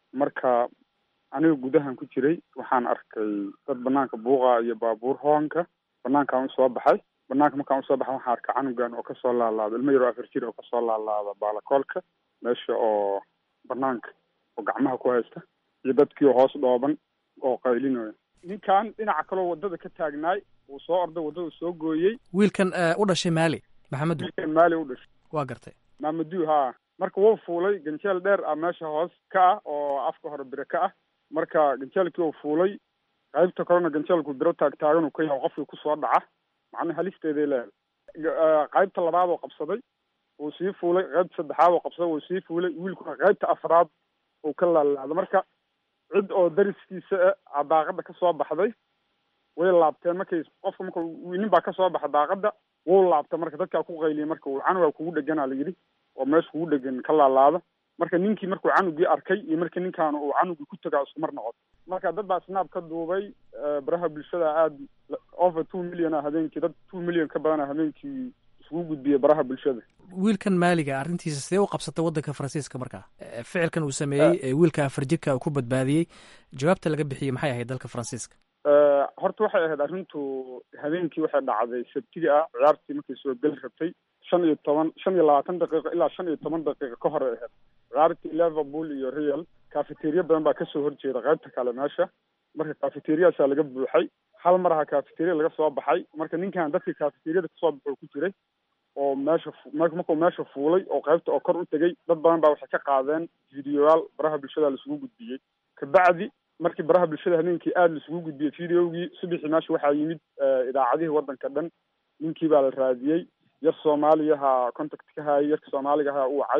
marka aniga gudahan ku jiray waxaan arkay dad banaanka buuqa iyo baabuur hoonka banaankaan usoo baxay banaanka markaan usoo baxay waxaan arkay canugan oo kasoo laalaada ilmo yaroo afar jir oo kasoo laalaada baalakoolka meesha oo banaanka oo gacmaha ku haysta iyo dadkii hoos dhooban oo qaylinayo ninkan dhinaca kaloo wadada ka taagnaay uu soo orday waddada soo gooyey wiilkan u dhashay maali maxamedu wiilkan maali u dhashay waa gartay maamadu haa marka wuu fuulay ganjeel dheer ah meesha hoos ka ah oo afka hore bire ka ah marka ganjeelkii uu fuulay qaybta kalena ganjeelku biro taag taagan uu ka yahay qofkii kusoo dhaca macnaha halisteeday leedahay qaybta labaad oo qabsaday wuu sii fuulay qaybta saddexaad oo qabsaday wuu sii fuulay wiilkuna qaybta afraad uu ka laalaada marka cid oo dariskiisa a daaqada ka soo baxday way laabteen markay qofka marka nin baa kasoo baxa daaqada wuu laabta marka dadkaa ku qayliyay marka uu canugaa kugu dheganaa la yidhi oo meesha kugu dhegan ka laalaada marka ninkii markuu canugii arkay iyo markii ninkaan uu canugii ku tagaa isku mar noqoto marka dad baa snaab ka duubay baraha bulshada aada over two million a habeenkii dad two million ka badana habeenkii isugu gudbiyay baraha bulshada wiilkan maaliga arrintiisa sidee u qabsatay waddanka faransiiska markaa ficilkan uu sameeyey ee wiilka afar jirka uu ku badbaadiyey jawaabta laga bixiyey maxay ahayd dalka faransiiska horta waxay ahayd arrintu habeenkii waxay dhacday sabtigi ah ciyaartii markay soo geli rabtay shan iyo toban shan iyo labaatan daqiiqo ilaa shan iyo toban daqiiqo ka hor ay ahayd ciyaartii liverpool iyo real cafeteria badan baa kasoo horjeeda qaybta kale meesha marka cafeteriaasaa laga buuxay hal mar aha cafeteria laga soo baxay marka ninkan dadkii cafeteriada kasoo baxo ku jiray oo meesha markuu meesha fuulay oo qaybta oo kor u tegay dad badan baa waxay ka qaadeen videoyaal baraha bulshada laisugu gudbiyey kabacdi markii baraha bulshada habeenkii aada laisugu gudbiyey videogii subaxii meesha waxaa yimid idaacadihii waddanka dhan ninkii baa la raadiyey yar soomaaliyaha contact ka hayay yarka soomaaliga ahaa u wacay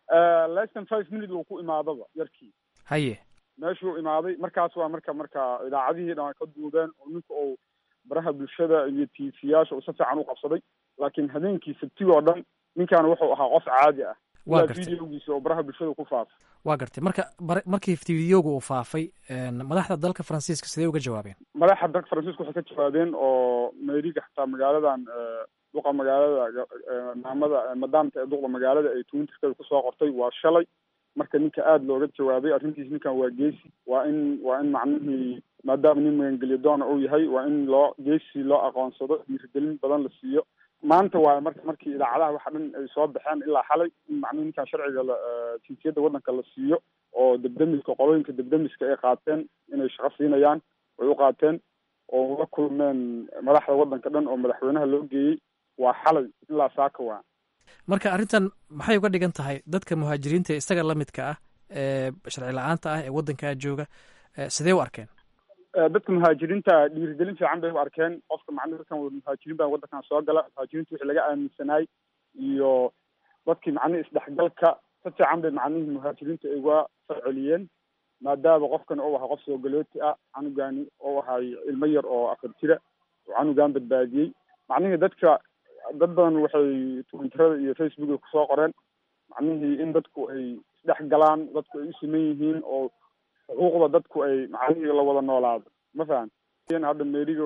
lesson five minute uu ku imaadaba yarkii haye meeshuu imaaday markaas waa marka marka idaacadihii dhan ka duubeen oo ninka uu baraha bulshada iyo tiifiyaasha uu si fiican u qabsaday laakiin habeenkii sabtiga oo dhan ninkan wuxuu ahaa qof caadi ah Waa ilaa gartay. videogiisa oo baraha bulshada ku faafay waa gartay marka bar- markii fideoga uu faafay een, madaxda dalka faransiiska sidee uga jawaabeen madaxa dalka faransiiska waxay ka jawaabeen oo meeriga xataa magaaladan eh, duqa magaalada eh, maamada eh, madaamta ee duqda magaalada ay twitterkeeda kusoo qortay waa shalay marka ninka aada looga jawaabay arrintiis ninkan waa geesi waa in waa in macnihii maadaama nin magangelyo doona uu yahay waa in loo geesi loo aqoonsado dhiirigelin badan la siiyo maanta waa marka markii idaacadaha waxa dhan ay soo baxeen ilaa xalay in macnihi ninkan sharciga la eh, jinsiyadda waddanka la siiyo oo debdemiska qolooyinka debdemiska ay qaateen inay shaqo siinayaan way u qaateen oo la kulmeen madaxda waddanka dhan oo madaxweynaha loo geeyey waa xalay ilaa saaka waa marka arrintan maxay uga dhigan tahay dadka muhaajiriinta ee isaga la midka ah ee sharci la-aanta ah ee waddankaa jooga eh, sidee u arkeen Eh, dadka muhaajiriinta dhiirigelin fiican bay u arkeen qofka macnihi dadkan wada muhaajiriin baa waddankan soo gala muhaajiriinta wixii laga aaminsanaay iyo dadkii macnihi isdhexgalka si fiican bay macnihii muhaajiriinta ay uga farceliyeen maadaama qofkan uu ahaa qof soo galooti ah canugani uu ahay ilmo yar oo afar jira oo canugan badbaadiyey macnihii dadka dad badan waxay twitterada iyo facebooka kusoo qoreen macnihii in dadku ay isdhex galaan dadku ay u siman yihiin oo xuquuqda dadku ay macnihii la wada noolaado ma fahan hadda meeriga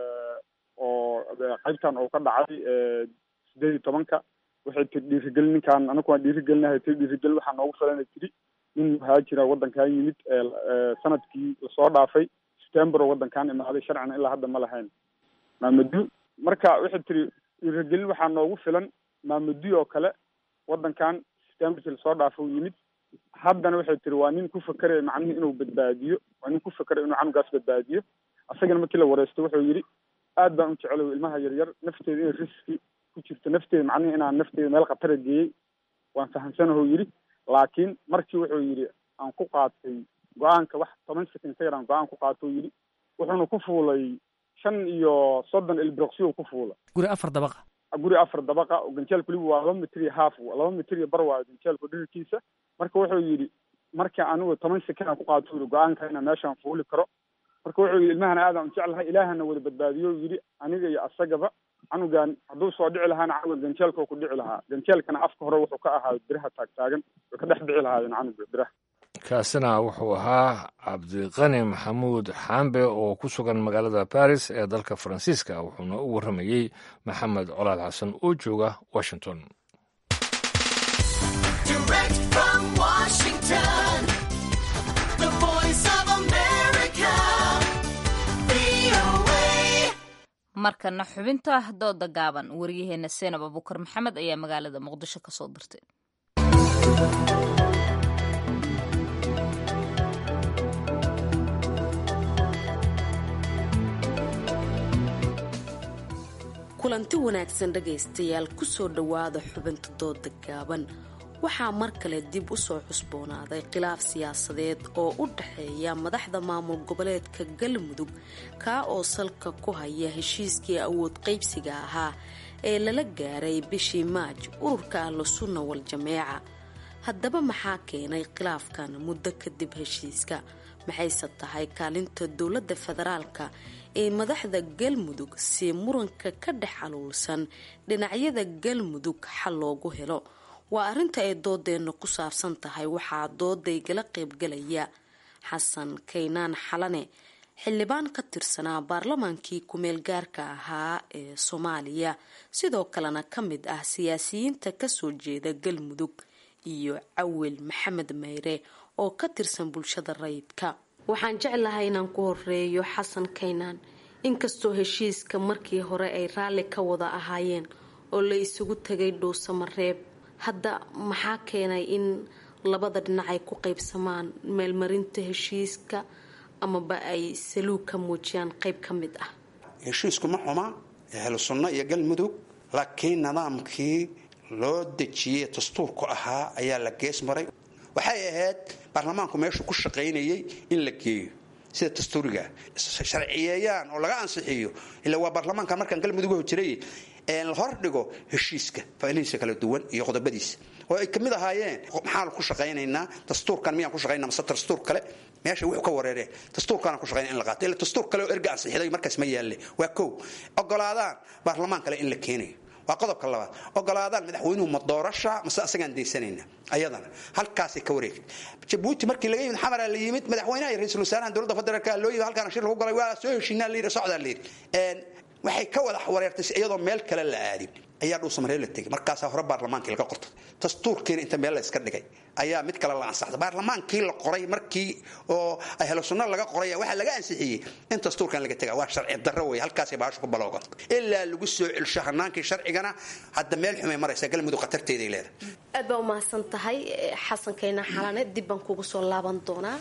oo qaybtan oo ka dhacay sideed iyo tobanka waxay tiri dhiirigelin ninkaan anaku waan dhiirigelinahay tiri dhiirigelin waxaa noogu filanay tiri nin muhaajira waddankan yimid ee sanadkii lasoo dhaafay september oo waddankan imaaday sharcina ilaa hadda ma lahayn maamadu marka waxay tiri dhiirigelin waxaa noogu filan maamudi oo kale waddankan septemberkii lasoo dhaafay uu yimid haddana waxay tiri waa nin ku fakeraya macnihii inuu badbaadiyo waa nin ku fakeraya inuu canugaas badbaadiyo asagana markii la wareystay wuxuu yidhi aad baan u jecelahay ilmaha yaryar nafteeda inay riski ku jirto nafteeda macnihi inaan nafteeda meel khatara geeyey waan fahamsanahu yidhi laakiin markii wuxuu yidhi aan ku qaatay go-aanka wax toban second ka yaraan go-aan ku qaato uu yidhi wuxuuna ku fuulay shan iyo soddon ilbroqsiyo ku fuulay guri afar dabaqa guri afar dabaqa oo ganjeelku weliba waa laba mitir iyo half laba mitir iyo bar waayo ganjeelku dhirirkiisa marka wuxuu yidhi marka anigu toban second aan ku qaato yidhi go-aanka inaan meeshaan fuuli karo marka wuxuu yidhi ilmahana aadaan u jeclahay ilaahana wada badbaadiyo yidhi aniga iyo asagaba canugan hadduu soo dhici lahaana canuga ganjeelka ku dhici lahaa ganjeelkana afka hore wuxuu ka ahaa biraha taagtaagan way ka dhex dhici lahaayeen canuga biraha kaasina wuxuu ahaa cabdiqani maxamuud xaambe oo ku sugan magaalada baris ee dalka faransiiska wuxuuna u warramayey maxamed colaal xasan oo jooga washington Direct from Washington, the voice of America, VOA. markana xubinta dooda gaaban waryaheena seenab abukar maxamed ayaa magaalada muqdisho ka soo dirtay kulanti wanaagsan dhegaystayaal kusoo dhowaada xubinta dooda gaaban waxaa mar kale dib u soo cusboonaaday khilaaf siyaasadeed oo u dhexeeya madaxda maamul goboleedka galmudug kaa oo salka ku haya heshiiskii awood qaybsiga ahaa ee lala gaaray bishii maaj ururka ahlu sunna wal jameeca haddaba maxaa keenay khilaafkan muddo kadib heshiiska maxayse tahay kaalinta dowladda federaalka ee madaxda galmudug si muranka ka dhex aluulsan dhinacyada galmudug xal loogu helo waa arrinta ay doodeenna ku saabsan tahay waxaa doodaygala qaybgalaya xasan kaynaan xalane xildhibaan ka tirsanaa baarlamaankii kumeel gaarka ahaa ee soomaaliya sidoo kalena ka mid ah siyaasiyiinta kasoo jeeda galmudug iyo cawil maxamed mayre oo ka tirsan bulshada rayidka waxaan jeclahay inaan ku horeeyo xasan kaynaan inkastoo heshiiska markii hore ay raalli ka wada ahaayeen oo la isugu tagay dhuusamareeb hadda maxaa keenay in labada dhinac ay ku qaybsamaan meelmarinta heshiiska amaba ay saluug ka muujiyaan qayb ka mid ah heshiisku ma xuma ahlu sunno iyo galmudug laakiin nidaamkii loo dejiyey dastuurku ahaa ayaa la gees maray waxay ahayd baarlamaanku meeshuu ku shaqaynayay in la geeyo sida dastuuriga sharciyeeyaan oo laga ansixiyo ila waa baarlamaanka markaan galmudug jiray la hor dhigo heshiiska faalihiisa kala duwan iyo qodobadiisa oo ay kamid ahaayeen maxaan ku shaqaynaynaa dastuurkan miyaan ku shaqaynaa mase dastuur kale meesha wuxuu ka wareereen dastuurkaana ku shaqaynaa in la qaato ila dastuur kale oo erga ansixiday markaas ma yaalle waa kow ogolaadaan baarlamaan kale in la keenayo waa qodobka labaad ogolaadaan madaxweynuhu ma doorasha mase asagaan daysanayna ayadana halkaasay ka wareegtay jabuuti markii laga yimid xamaraa la yimid madaxweynaha iyo ra-iisul wasaaraha dowladda federaalka loo yimid halkaana shir lagu galay waa soo heshiinaa la yidhi socdaa la yidhi waxay ka wada wareertay iyadoo meel kale la aadin ayaa dhuusamaree la tegay markaasaa hore baarlamaankii laga qortay dastuurkiina inta meel la iska dhigay ayaa mid kale la ansaxday baarlamaankii la qoray markii oo ahlo sunno laga qoray waxaa laga ansixiyey in dastuurkan laga tega waa sharci darro wey halkaasay baashu ku baloogan ilaa lagu soo celsho hanaankii sharcigana hadda meel xumay maraysa galmudug khatarteeday leedahay aad baa umahadsan tahay xasankayna xalane dib baan kugu soo laaban doonaa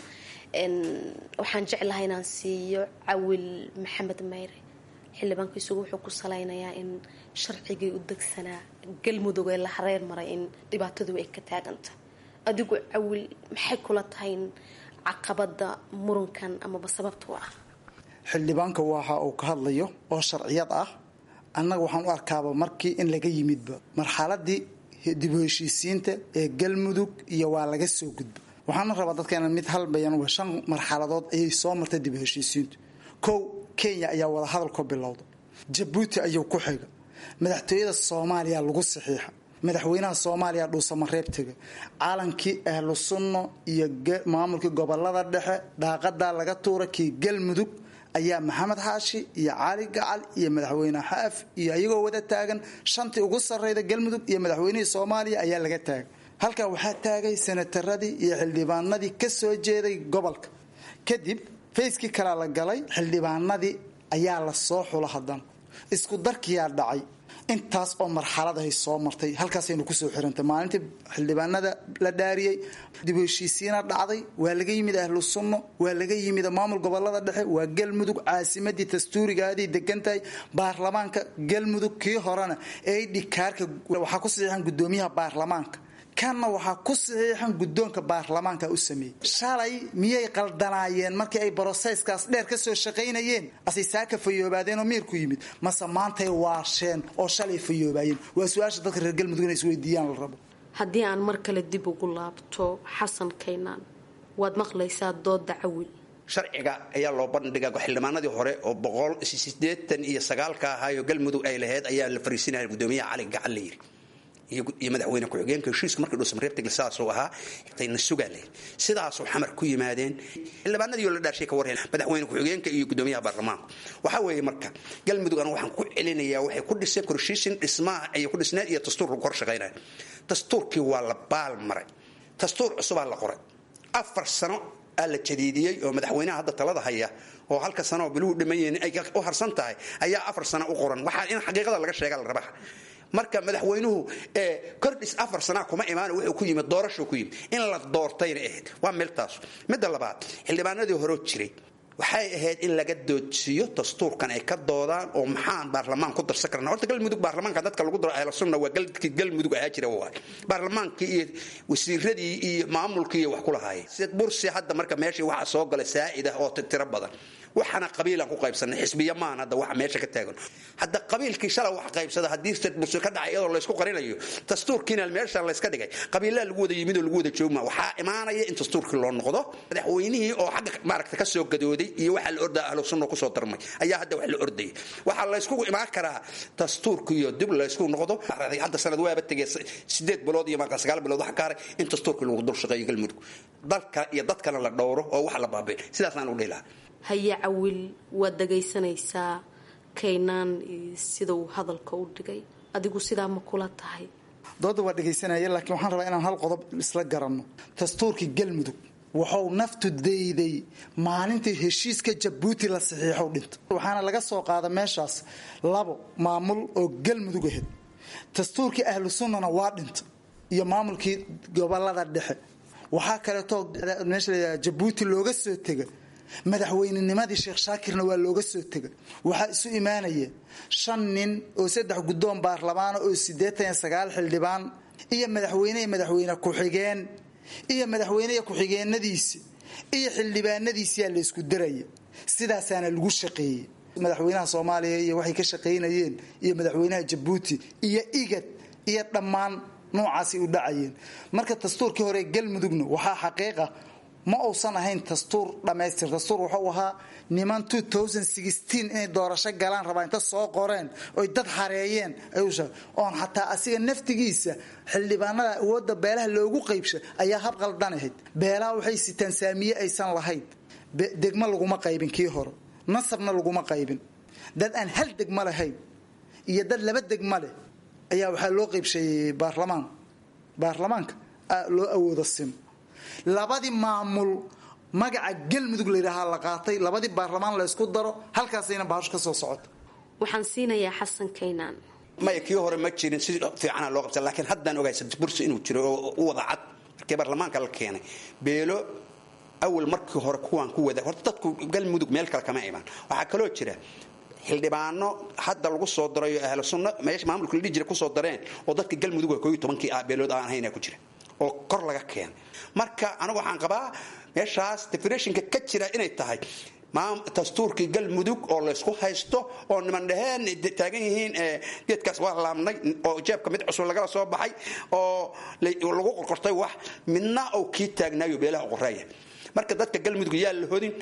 waxaan jeclahay inaan siiyo cawil maxamed mayre xildhibaanka isugu wuxuu ku salaynayaa in sharcigii u degsanaa galmudug ee la hareer maray in dhibaatadu ay ka taaganta adigu cawil maxay kula tahay in caqabada murankan amaba sababta u ah xildhibaanka waxa uu ka hadlayo oo sharciyad ah annaga waxaan u arkaaba markii in laga yimidba marxaladii dib u heshiisiinta ee galmudug iyo waa laga soo gudba waxaana rabaa dadkeena mid halbayan waa shan marxaladood ayay soo martay dib u heshiisiintu kow kenya ayaa wadahadal ka bilowda jabuuti ayuu ku xiga madaxtooyada soomaaliya lagu saxiixa madaxweynaha soomaaliya dhuusamareeb tega caalankii ahlu sunno iyo maamulkii gobolada dhexe dhaaqadaa laga tuura kii galmudug ayaa maxamed xaashi iyo cali gacal iyo madaxweyne xaaf iyo ayagoo wada taagan shantii ugu sarreyda galmudug iyo madaxweynihii soomaaliya ayaa laga taagay halkaa waxaa taagay senataradii iyo xildhibaanadii ka soo jeeday gobolka kadib fayskii kalea la galay xildhibaanadii ayaa la soo xulo haddana isku darkiyaa dhacay intaas oo marxaladahay soo martay halkaasaynu kusoo xirantay maalintii xildhibaanada la dhaariyey dib u heshiisiina dhacday waa laga yimid ahlu sunno waa laga yimid maamul gobolada dhexe waa galmudug caasimadii dastuurigaadii degantahay baarlamaanka galmudug kii horena ee dhikaarka waxaa ku saxiixan gudoomiyaha baarlamaanka kanna waxaa ku saxiixan guddoonka baarlamaanka u sameeyey shalay miyay qaldanaayeen markii ay broseyskaas dheer ka soo shaqaynayeen asay saaka fayoobaadeenoo miirku yimid mase maantay waasheen oo shalay fayoobaayeen waa su-aasha dadka reer galmudug inay isweydiiyaan la rabo haddii aan mar kale dib ugu laabto xasan kaynaan waad maqlaysaa dooda cawil sharciga ayaa loo bandhiga xildhibaanadii hore oo boqol sideetan iyo sagaalka ahaayo galmudug ay lahayd ayaa la fariisinaya gudoomiyaha cali gacal la yidhi iyo madaxweyne ku-xigeenka heshiiska markii dhuusamareebtagl sidaasuu ahaa tayna sugaa leh sidaasuu xamar ku yimaadeen xildhibaanadii oo la dhaarshay ka warheen madaxweyne ku-xigeenka iyo gudoomiyaha baarlamaanka waxaa weeye marka galmudug anu waxaan ku celinayaa waxay ku dhiseen korshiishin dhismaha ayay ku dhisneen iyo dastuur lagu kor shaqaynaya dastuurkii waa la baal maray dastuur cusubaa la qoray afar sano aa la jadiidiyey oo madaxweynaha hadda talada haya oo halka sano oo biluhu dhiman yihiin ay u harsan tahay ayaa afar sano u qoran waxaa in xaqiiqada laga sheega la rabaa marka madaxweynuhu kordhis afar sanaa kuma imaan wuxuu ku yimid doorashuu ku yimid in la doortayna ahayd waa meeltaas midda labaad xildhibaanadii horeo jiray waxay ahayd in laga doodsiiyo dastuurkan ay ka doodaan oo maxaan baarlamaan ku darsan karna horta galmudug baarlamaanka dadka lagu daro ahlu sunna waa galkii galmudug ahaa jira waay baarlamaankii iyo wasiiradii iyo maamulkii iyo wax ku lahaayeen sid bursi hadda marka meeshii waxaa soo gala saa'id ah oo tiro badan waxaana qabiilaan ku qaybsanay xisbiya maan hadda waxa meesha ka taagan hadda qabiilkii shalay wax qaybsada haddii sid bursi ka dhacay iyadoo laysku qarinayo dastuurkiina meesha layska dhigay qabiilaa lagu wada yimid oo lagu wada joogma waxaa imaanaya in dastuurkii loo noqdo madaxweynihii oo xagga maaragta ka soo gadooday iyo waxaa la ordaa ahlu sunna kusoo darmay ayaa hadda wax la ordayay waxaa layskugu imaan karaa dastuurkiiyo dib laysku noqdo hadda sanad waaba tegay sideed bilood iyo marka sagaal bilood waxa kaaray in dastuurkii lagu dul shaqeeyo galmudug dalka iyo dadkana la dhowro oo wax la baabiin sidaasaan u dhihi lahaa haye cawil waad dhagaysanaysaa kaynaan sida uu hadalka u dhigay adigu sidaa ma kula tahay dooda waa dhegaysanaya laakiin waxaan rabaa inaan hal qodob isla garanno dastuurkii galmudug wuxuu naftu dayday maalintii heshiiska jabuuti la saxiixow dhinta waxaana laga soo qaada meeshaas labo maamul oo galmudug ahayd dastuurkii ahlu sunnana waa dhinta iyo maamulkii gobolada dhexe waxaa kaleetoo meesha la jabuuti looga soo tega madaxweynenimadii sheekh shaakirna waa looga soo tega waxaa isu imaanaya shan nin oo saddex guddoon baarlamaana oo siddeetan iyo sagaal xildhibaan iyo madaxweyne iyo madaxweyne ku-xigeen iyo madaxweyneya ku-xigeenadiisi iyo xildhibaanadiisiyaa laysku daraya sidaasaana lagu shaqeeyey madaxweynaha soomaaliya iyo waxay ka shaqaynayeen iyo madaxweynaha jabuuti iyo igad iyo dhammaan noocaasay u dhacayeen marka dastuurkii hore galmudugna waxaa xaqiiqa ma uusan ahayn dastuur dhammaystir dastuur wuxuu ahaa niman inay doorasho galaan rabaa inta soo qoreen oy dad xareeyeen oon xataa asiga naftigiisa xildhibaanada awooda beelaha loogu qaybsha ayaa hab qaldan ahayd beelaha waxay sitaan saamiye aysan lahayn degmo laguma qaybin kii hore nasabna laguma qaybin dad aan hal degmo lahayn iyo dad laba degmo leh ayaa waxaa loo qaybsheeyey baarlamaan baarlamaanka loo awooda sim labadii maamul magaca galmudug layidhaahaa la qaatay labadii baarlamaan la ysku daro halkaasayna bahasho ka soo socota waxaan siinayaa xasan kaynaan maya kii hore ma jirin si fiicana loo qabta laakiin haddaan ogahay bursi inuu jiro oo u wada cad markii baarlamaanka la keenay beelo awal markii hore kuwaan ku wada horta dadku galmudug meel kale kama imaan waxaa kaloo jira xildhibaano hadda lagu soo darayo ahlu sunna meesha maamulka la dhihi jira kusoo dareen oo dadka galmudug kooiyo tobankii ah beelood aan hayna ku jira oo kor laga keenay marka anigu waxaan qabaa meeshaas definitionka ka jira inay tahay dastuurkii galmudug oo laysku haysto oo niman dhaheen taagan yihiin geedkaas waa laabnay oo jeebka mid cusub lagala soo baxay oo lagu qorqortay wax midna uu kii taagnaayo beelaha qoreeya marka dadka galmudug yaa la hodin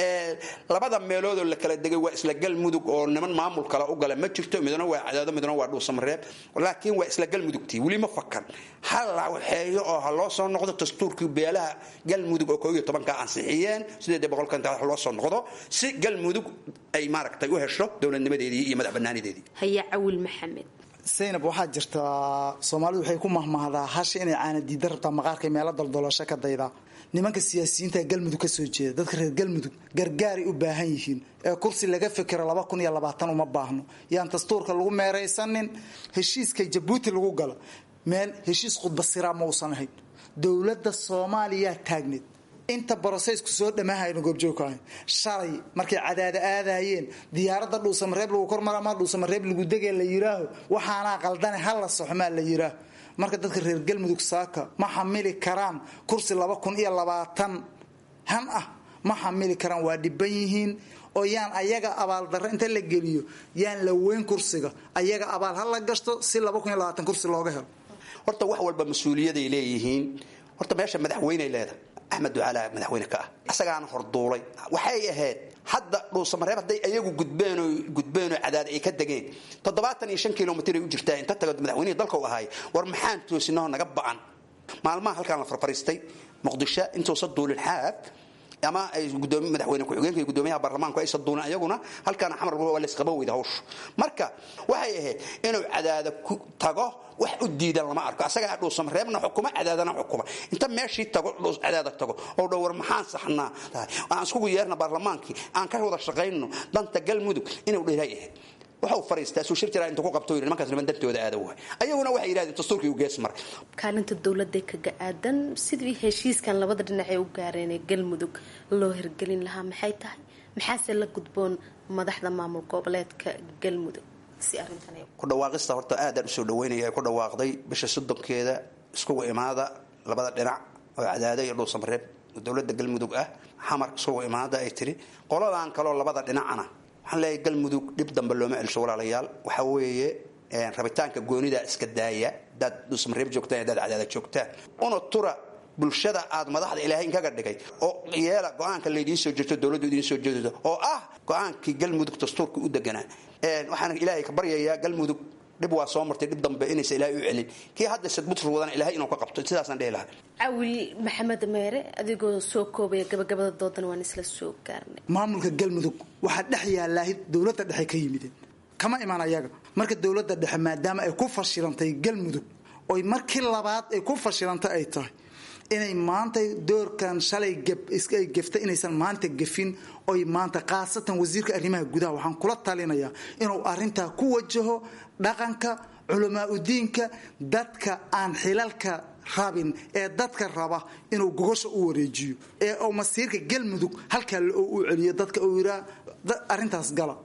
labada meeloodoo la kala degay waa isla galmudug oo niman maamul kale u gala ma jirto midna waa cadaado midna waa dhuusamareeb laakiin waa isla galmudugtii weli ma fakan ha la waxeeyo oo ha loo soo noqdo dastuurkii beelaha galmudug oo koob iyo tobanka ansixiyeen sideed boqolka inta loo soo noqdo si galmudug ay maaragtay u hesho dowladnimadeedii iyo madax banaanideedii haya cawil maxamed saynab waxaa jirtaa soomaalidu waxay ku mahmahdaa hasha inay caana diida rabtaa maqaarkay meelo daldaloosho ka daydaa nimanka siyaasiyiinta galmudug ka soo jeeda dadka reer galmudug gargaaray u baahan yihiin ee kursi laga fikiro laba kun iyo labaatan uma baahno yaan dastuurka lagu meeraysanin heshiiska jabuuti lagu galo meel heshiis khudbasiraa ma uusan ahayn dowladda soomaaliyaa taagneed inta broseysku soo dhammaahayno goobjoogka ahayn shalay markay cadaada aadayeen diyaaradda dhuusamareeb lagu kormara ama dhuusamareeb lagu degee la yiraaho waxaanaa qaldane hala soxmaa la yiraaho marka dadka reer galmudug saaka ma xamili karaan kursi laba kun iyo labaatan han ah ma xamili karaan waa dhiban yihiin oo yaan ayaga abaaldarro inta la geliyo yaan la weyn kursiga ayaga abaal ha la gashto si laba kun iyo labaatan kursi looga helo horta wax walba mas-uuliyaday leeyihiin horta meesha madaxweyney leedahay axmed ducaalaa madaxweyne ka ah isagaana horduulay waxay ahayd hadda dhuusamareeb hadday ayagu gudbeenoo gudbeenoo cadaad ay ka degeen toddobaatan iyo shan kilomitr ay u jirtaa inta tago madaxweynihii dalka u ahaay war maxaan toosinahoo naga ba'an maalmaha halkaan la farfariistay muqdisho intuusa duulin xaaf ama ay gudoomi madaxweyne ku-xigeenka iyo gudoomiyaha baarlamaanku aysa duulin ayaguna halkaana xamar waa laysqaba weyda hawshu marka waxay ahayd inuu cadaada ku tago wax u diidan lama arko asagaa dhuusamareebna xukuma cadaadana xukuma inta meeshii tago cadaada tago oo dhow war maxaan saxnaa aan iskugu yeerna baarlamaankii aan ka wada shaqayno danta galmudug inuu dheeray ahayd waxau fariistaa suu shir jiraa inta ku qabto yidhi nimankaas niman dantooda aada waay ayaguna waxay yidhahdeen dastuurkii u gees maray kaalinta dowladda kaga aadan sidii heshiiskan labada dhinac ee u gaareen ee galmudug loo hirgelin lahaa maxay tahay maxaase la gudboon madaxda maamul goboleedka galmudug si arrintan ku dhawaaqista horta aadaan usoo dhaweynaya ku dhawaaqday bisha soddonkeeda iskugu imaada labada dhinac oo cadaada iyo dhuusamareeb dowladda galmudug ah xamar iskugu imaada ay tiri qoladan kaloo labada dhinacana waxaan leeyahay galmudug dhib dambe looma celsho walaalayaal waxaa weeye rabitaanka goonida iska daaya hadaad dhuusamareeb joogtaan hadaad cadaada joogtaan una tura bulshada aad madaxda ilaahay inkaga dhigay oo yeela go-aanka laydiin soo jeeto dowladdu idiin soo jeedo oo ah go-aankii galmudug dastuurka u deganaa waxaan ilaahay ka baryayaa galmudug dhib waa soo martay dhib dambe inaysa ilaahay u celin kii hadda sadbutur wadana ilaahay inuu ka qabto sidaasaan dhihi lahaa cawil maxamed meere adigoo soo koobaya gabagabada doodan waan isla soo gaarnay maamulka galmudug waxaa dhex yaalaahid dowladda dhexe ka yimideen kama imaan ayaga marka dowladda dhexe maadaama ay ku fashilantay galmudug oy markii labaad ay ku fashilantay ay tahay inay maanta doorkan shalay ay gefta inaysan maanta gefin oy maanta khaasatan wasiirka arrimaha gudaha waxaan kula talinayaa inuu arintaa ku wajaho dhaqanka culamaa udiinka dadka aan xilalka rabin ee dadka raba inuu gogosha u wareejiyo ee uu masiirka galmudug halkaa u celiyo dadka uu yiraa arintaas gala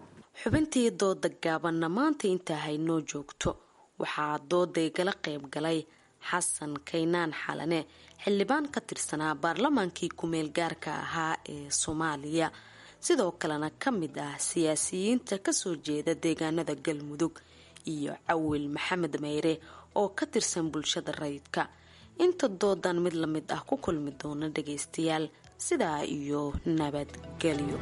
xubintii dooda gaabanna maanta intaa haynoo joogto waxaa dooday gala qayb galay xasan kaynaan xalane xildhibaan ka tirsanaa baarlamaankii ku-meel gaarka ahaa ee soomaaliya sidoo kalena ka mid ah siyaasiyiinta kasoo jeeda deegaanada galmudug iyo cawil maxamed meyre oo ka tirsan bulshada rayidka inta doodan mid lamid ah ku kulmi doona dhagaystayaal sidaa iyo nabadgelyo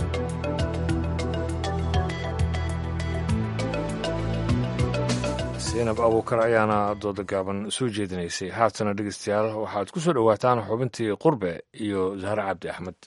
zaynab abuukar ayaana dooda gaaban soo jeedinaysay haatana dhegeystayaal waxaad ku soo dhowaataan xubintii qurbe iyo zahre cabdi axmed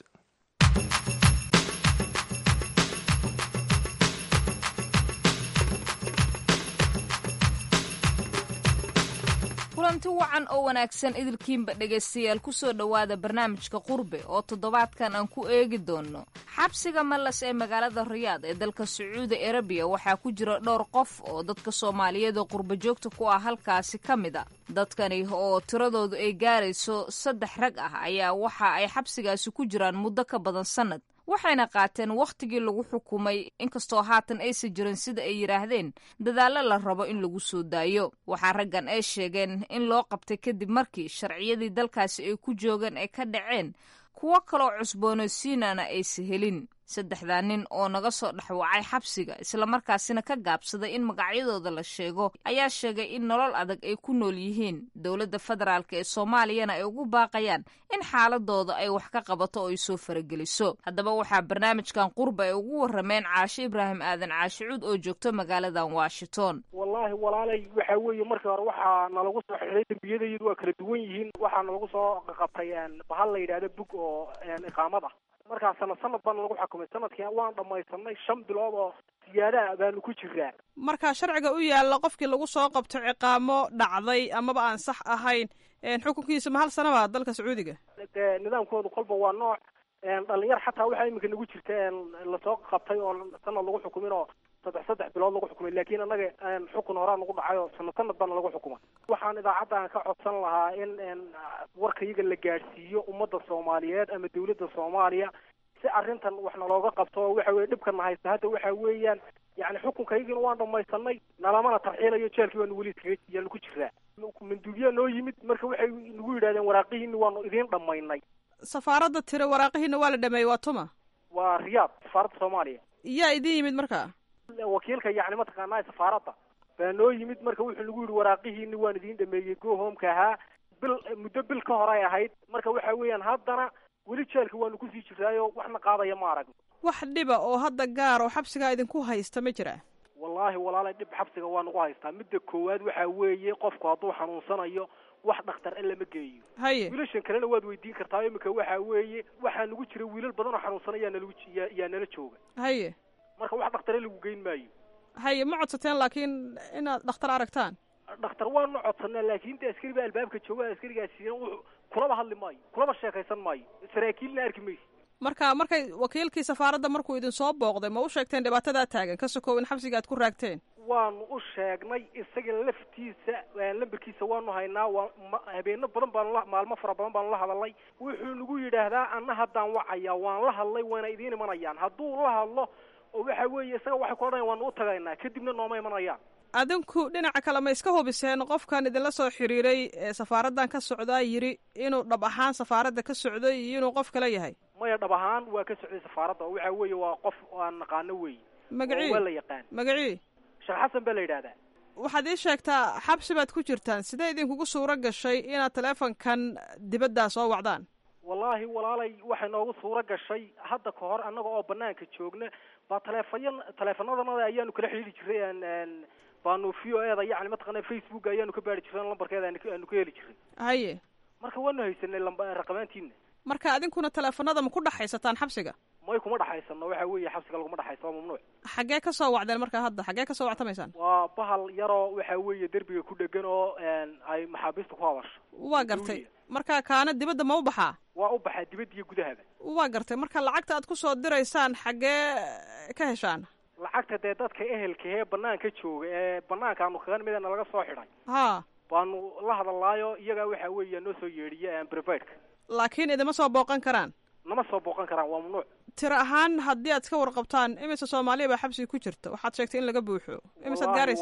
kulanti wacan oo wanaagsan idilkiinba dhegaystayaal kusoo dhowaada barnaamijka qurbe oo toddobaadkan aan ku eegi doono xabsiga mallas ee magaalada riyaad ee dalka sacuudi arabiya waxaa ku jira dhowr qof oo dadka soomaaliyeed oo qurbo joogta ku ah halkaasi ka mid a dadkani oo tiradoodu ay gaarayso saddex rag ah ayaa waxa ay xabsigaasi ku jiraan muddo ka badan sannad waxayna qaateen wakhtigii lagu xukumay inkastoo haatan aysan jirin sida ay yidhaahdeen dadaallo la rabo in lagu soo daayo waxaa raggan ay sheegeen in loo qabtay kadib markii sharciyadii dalkaasi ay ku joogeen ay ka dhaceen kuwo kaloo cusboonaysiinana aysa helin saddexdaa nin oo naga soo dhexwacay xabsiga islamarkaasina ka gaabsaday in magacyadooda la sheego ayaa sheegay in nolol adag ay ku nool yihiin dowladda federaalk ee soomaaliyana ay ugu baaqayaan in xaaladooda ay wax ka qabato oo ay soo farageliso haddaba waxaa barnaamijkan qurba ay ugu warameen caashe ibraahim aadan caashicuud oo joogto magaaladan washington wallaahi walaalay waxa weeye markii hore waxaa nalagu soo xidhay dembiyadayadu waa kala duwan yihiin waxaa nalagu soo qabtay bahal la yidhahda bug oo iqaamad ah markaa sanad sanad baana lagu xukumay sanadkii waan dhamaysanay shan bilood oo siyaadaha baanu ku jiraa marka sharciga u yaalla qofkii lagu soo qabto ciqaamo dhacday amaba aan sax ahayn xukunkiisa ma hal sanaba dalka sacuudiga dee nidaamkoodu kolba waa nooc dhalinyar xataa waxaa iminka nagu jirta lasoo qabtay oo sanad lagu xukumin oo saddex saddex bilood lagu xukumay laakiin annaga xukun horaa nagu dhacay oo sanad sanad baana lagu xukumay waxaan idaacaddan ka codsan lahaa in warka iyaga la gaadhsiiyo ummadda soomaaliyeed ama dawladda soomaaliya si arrintan wax nalooga qabto waxa weye dhibkana haysta hadda waxa weeyaan yani xukunkaygina waan dhamaysanay nalamana tarxiilayo jeelkii baanu weli iskaga yaanu ku jiraa manduubiyaa noo yimid marka waxay nagu yidhahdeen waraaqihiini waanu idiin dhamaynay safaaradda tire waraaqihiina waa la dhameeyey waa tuma waa riyaad safaaradda soomaaliya yaa idin yimid marka wakiilka yani mataqaanaa safaaradda baa noo yimid marka wuxuu nagu yidhi waraaqihiini waan idiin dhameeyey go homeka ahaa bil muddo bil ka hor ay ahayd marka waxa weeyaan haddana weli jeelka waanu kusii jiraayo waxna qaadaya ma aragno wax dhiba oo hadda gaar oo xabsigaa idinku haysta ma jira wallaahi walaalay dhib xabsiga waa nagu haystaa midda koowaad waxaa weeye qofku hadduu xanuunsanayo wax dhakhtar in lama geeyo haye wiilashan kalena waad weydiin kartaa iminka waxaa weeye waxaa nagu jira wiilal badan oo xanuunsan yaa nalagu yaa yaa nala jooga haye marka wax dhakhtare lagu geyn maayo haye ma codsateen laakiin inaad dhakhtar aragtaan dhakhtar waanu codsanaa laakiin de askari baa albaabka jooga askarigaasina wuxuu kulaba hadli maayo kulaba sheekaysan maayo saraakiilna arki maysa marka markay wakiilkii safaaradda markuu idin soo booqday ma u sheegteen dhibaatadaa taagan ka sokow in xabsiga aad ku raagteen waanu u sheegnay isaga laftiisa lamberkiisa waanu haynaa waa ma- habeeno badan baanu la maalmo fara badan baanu la hadalnay wuxuu nagu yidhaahdaa anna haddaan wacayaa waan la hadlay wayna idiin imanayaan hadduu la hadlo oo waxa weeye isaga waxay ku odhanayan waanu u tagaynaa kadibna nooma imanayaan adinku dhinaca kale ma iska hubiseen qofkan idinla soo xiriiray ee safaaraddan ka socdaa yidhi inuu dhab ahaan safaaradda ka socday iyo inuu qof kale yahay maya dhab ahaan waa ka socday safaaradda oo waxa weeye waa qof aan naqaano weeye magacii oo waa la yaqaan magacii sheekh xasan baa la yidhahdaa waxaad ii sheegtaa xabsi baad ku jirtaan sidee idinkugu suuro gashay inaad taleefonkan dibaddaa soo wacdaan wallaahi walaalay waxay noogu suuro gashay hadda ka hor annaga oo banaanka joogna baa taleefayan taleefanadana ayaanu kala xidhiiri jiray aan aan baanu v o eda yacni mataqaana facebook ayaanu ka baari jiray lambarkeeda aanu ka- aanu ka heli jiray haye marka waanu haysanay lamba raqabaantiina marka adinkuna taleefanada ma ku dhexaysataan xabsiga may kuma dhaxaysano waxa weeye xabsiga laguma dhaxayso waa mamnuuc xaggee ka soo wacdeen marka hadda xaggee ka soo wactamaysaan waa bahal yaroo waxa weeye derbiga ku dhegan oo een, ay maxaabiista ku hadasho waa gartay marka kaana dibadda ma u baxaa waa u baxaa dibadda iyo gudahaba waa gartay marka lacagta aad ku soo diraysaan xaggee ka heshaan lacagta dee dadka ehelka ee banaanka jooga ee banaankaanu kaga nimidana laga soo xidhay haa baanu la hadalaayo iyagaa waxa weeye noo soo yeedhiya provideka laakiin idima soo booqan karaan nama soo booqan karaan waa mamnuuc tiro ahaan haddii aad iska warqabtaan imise soomaaliya baa xabsiga ku jirta waxaad sheegtay in laga buuxo imisaad Wallaahi gaaraysaan wa-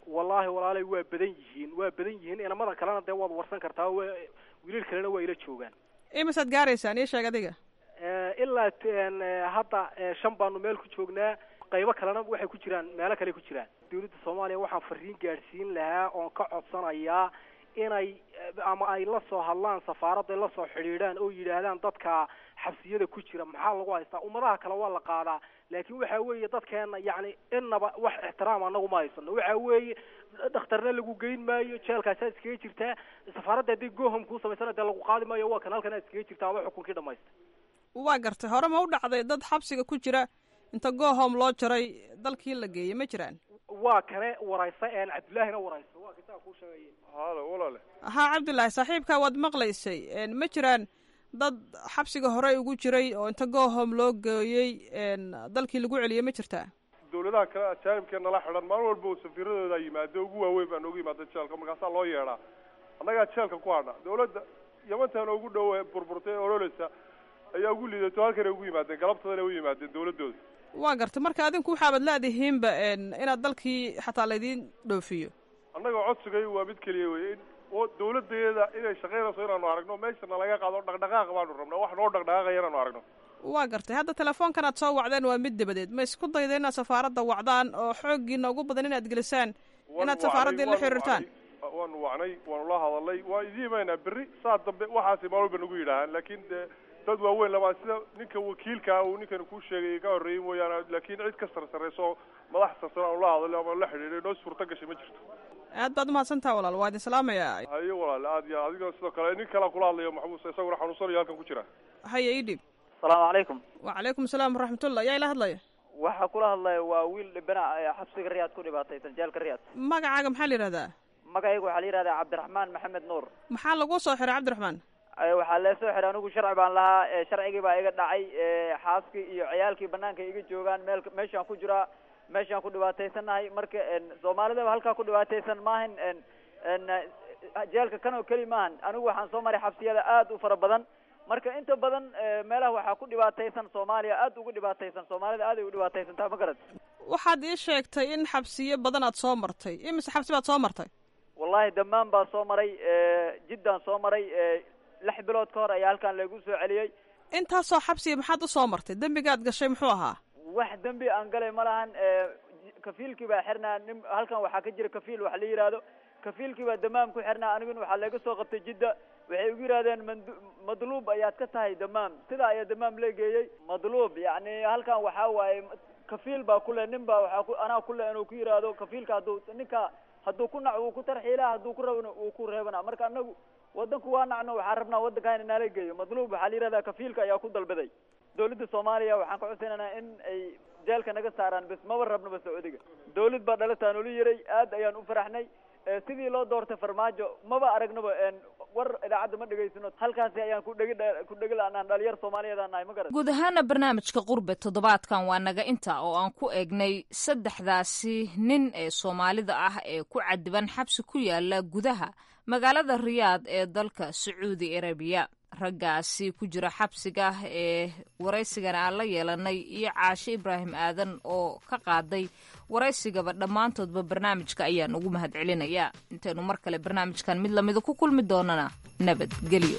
wallaahi walaalay waa badan yihiin waa badan yihiin inamada kalena dee waad warsan kartaa waa wiilal kalena waa ila joogaan imisaad gaaraysaan ii sheeg adiga Eh, ilaa t- en, eh, hadda eh, shan baanu meel ku joognaa qaybo kalena waxay ku jiraan meelo kale ku jiraan dawladda soomaaliya waxaan fariin gaadhsiin lahaa oon ka codsanayaa inay eh, ama ay la soo hadlaan safaaradda la soo xidhiidhaan oo yidhaahdaan dadka xabsiyada ku jira maxaa lagu haystaa ummadaha kale waa la qaadaa laakiin waxa weeye dadkeena yacni innaba wax ixtiraam anagu ma haysano waxa weeye dhakhtarna lagu geyn maayo jeelkaasaa iskaga jirtaa safaaradda haddii gohom kuu samaysana dee lagu qaadi maayo waa kan halkan aad iskaga jirtaa ama xukunkii dhamaysta waa gartay hore ma u dhacday dad xabsiga ku jira inta goohom loo jaray dalkii la geeyey ma jiraan waa kane waraysa een cabdullaahina waraysa waa kisaa kuu sheegay halo walaale haa cabdulaahi saaxiibkaa waad maqlaysay een, ma jiraan dad xabsiga hore ugu jiray oo inta goohom loo geeyey een, dalkii lagu celiyey ma jirtaa dawladaha kale ajaanibkee nala xidhan maalin walba uu safiiradooda yimaado ugu waaweyn baa noogu yimaada jeelka markaasaa loo yeedhaa annagaa jeelka ku hadha dawladda yamantan ugu dhow ee burburtay ee ololeysa ayaa ugu liidato halkanay ugu yimaadeen galabtadana u yimaadeen dawladooda waa gartay marka adinku waxaabad laadihiinba een, inaad dalkii xataa laydiin dhoofiyo annaga codsigay waa mid keliya weye in oo dawladeeda inay shaqaynayso inaanu aragno meeshana laga qaado dhaqdhaqaaq baanu rabnaa wax noo dhaqdhaqaaqaya inaanu aragno waa gartay hadda telefoonkan aad soo wacdeen waa mid dabadeed ma isku dayda inaad safaaradda wacdaan oo xooggiina ugu badan inaad gelisaan inaad safaaraddii la xiriirtaan waanu wacnay waanu la hadalnay waan idin imaynaa berri saa dambe waxaasi maalin walba nagu yidhaahaan laakiin dee dad waaweyn lama sida ninka wakiilkaa uu ninkan kuu sheegay ka horreeyey mooyaane laakiin cid ka sarsarayso madax sarsan aanu la hadalay ama la xidhiidhay noo suurta gashay ma jirto aad baad umahadsantaha walaal waa idin salaamayaa haye walaale aad iyo adigoo sidoo kale nin kalea kula hadlayo maxbuus isaguna xanuunsanayo halkan ku jira haya ii dhiib asalaamu calaykum wacalaykum asalaam waraxmatullah yaa ila hadlaya waxaa kula hadlaya waa wiil dhibana ee xabsiga riyaad ku dhibaataysan jeelka riyaad magacaaga maxaa la yidhahdaa magacaygu waxaa la yidhahdaa cabdiraxmaan maxamed nuur maxaa laguu soo xiray cabdiraxmaan Eh, waxaa lee soo xiray anigu sharci baan lahaa eh, sharcigii baa iga dhacay eh, xaaskii iyo ciyaalkii banaanka iga joogaan meel meeshaan ku jiraa meeshaan ku dhibaataysanahay marka en, soomaalidaba halkaa ku dhibaataysan maahan en en eh, jeelka kan oo keli maahan anigu waxaan soo maray xabsiyada aad u fara badan marka inta badan eh, meelaha waxaa ku dhibaataysan soomaaliya aad ugu dhibaataysan soomaalida aad ay u dhibaataysantaa ma garad waxaad ii sheegtay in xabsiyo badan aad soo martay imise xabsi baad soo martay wallahi dhammaan baa soo maray eh, jiddaan soo maray eh, lix bilood ka hor ayaa halkan lagu soo celiyey intaasoo xabsiya maxaad u soo martay dembigaad gashay muxuu ahaa wax dembi aan galay ma lahan eh, kafiilkii baa xirnaa nin halkan waxaa ka jira kafiil wax la yidhaahdo kafiilkii baa damaam ku xirnaa aniguna waxaa laga soo qabtay jidda waxay igu yidhahdeen mandu madluub ayaad ka tahay damaam sidaa ayaa damaam la geeyey madluub yacni halkan waxaa waaye kafiil baa kule nin baa waxaa ku anaa kule inuu ku yidhaahdo kafiilka hadduu ninka hadduu ku nac wuu ku tarxiilaa hadduu ku rabana wuu ku reebana marka anagu wadanku waa nacno waxaan rabnaa wadanka in nala geeyo madluub waxaa la yidhahdaa kafiilka ayaa ku dalbaday dawladda soomaaliya waxaan ka codsanaynaa in ay jeelka naga saaraan bes maba rabnaba sacuudiga dawlad baa dhalataan ula yiray aad ayaan u faraxnay Eh, sidii loo doortay farmaajo maba aragnaba en war idaacadda ma dhegaysano halkaasi ayaan ku dhegi ku dhegi la-naan dhalinyar soomaaliyeed aan nahay ma garan guud ahaana barnaamijka qurbe toddobaadkan waa naga inta oo aan ku eegnay saddexdaasi nin ee soomaalida ah ee ku cadiban xabsi ku yaala gudaha magaalada riyaad ee dalka sacuudi arabiya raggaasi ku jira xabsiga ee waraysigana aan la yeelanay iyo caashe ibraahim aadan oo ka qaaday waraysigaba dhammaantoodba barnaamijka ayaan ugu mahad celinayaa intaynu mar kale barnaamijkan mid lamida ku kulmi doonana nabadgelyo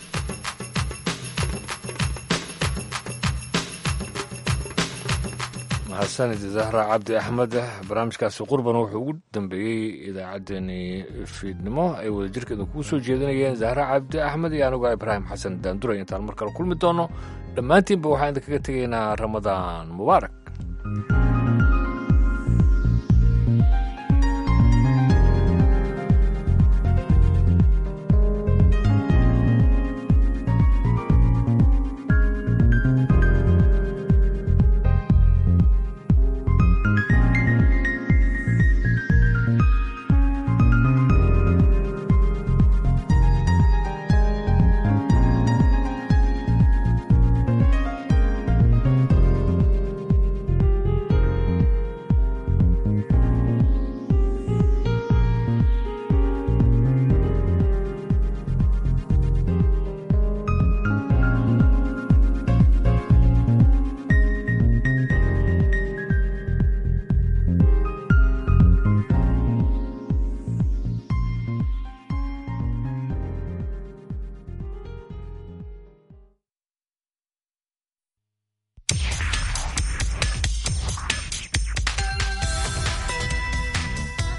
mahadsanid zahra cabdi axmed barnaamijkaasi qurban wuxuu ugu dambeeyey idaacaddeenii fiidnimo ay wadajirkeeda kugu soo jeedinayeen zahra cabdi axmed iyo anigu ibraahim xasan daanduray intaan mar kale kulmi doono dhammaantiinba waxaan idinkaga tegaynaa ramadaan mubaarak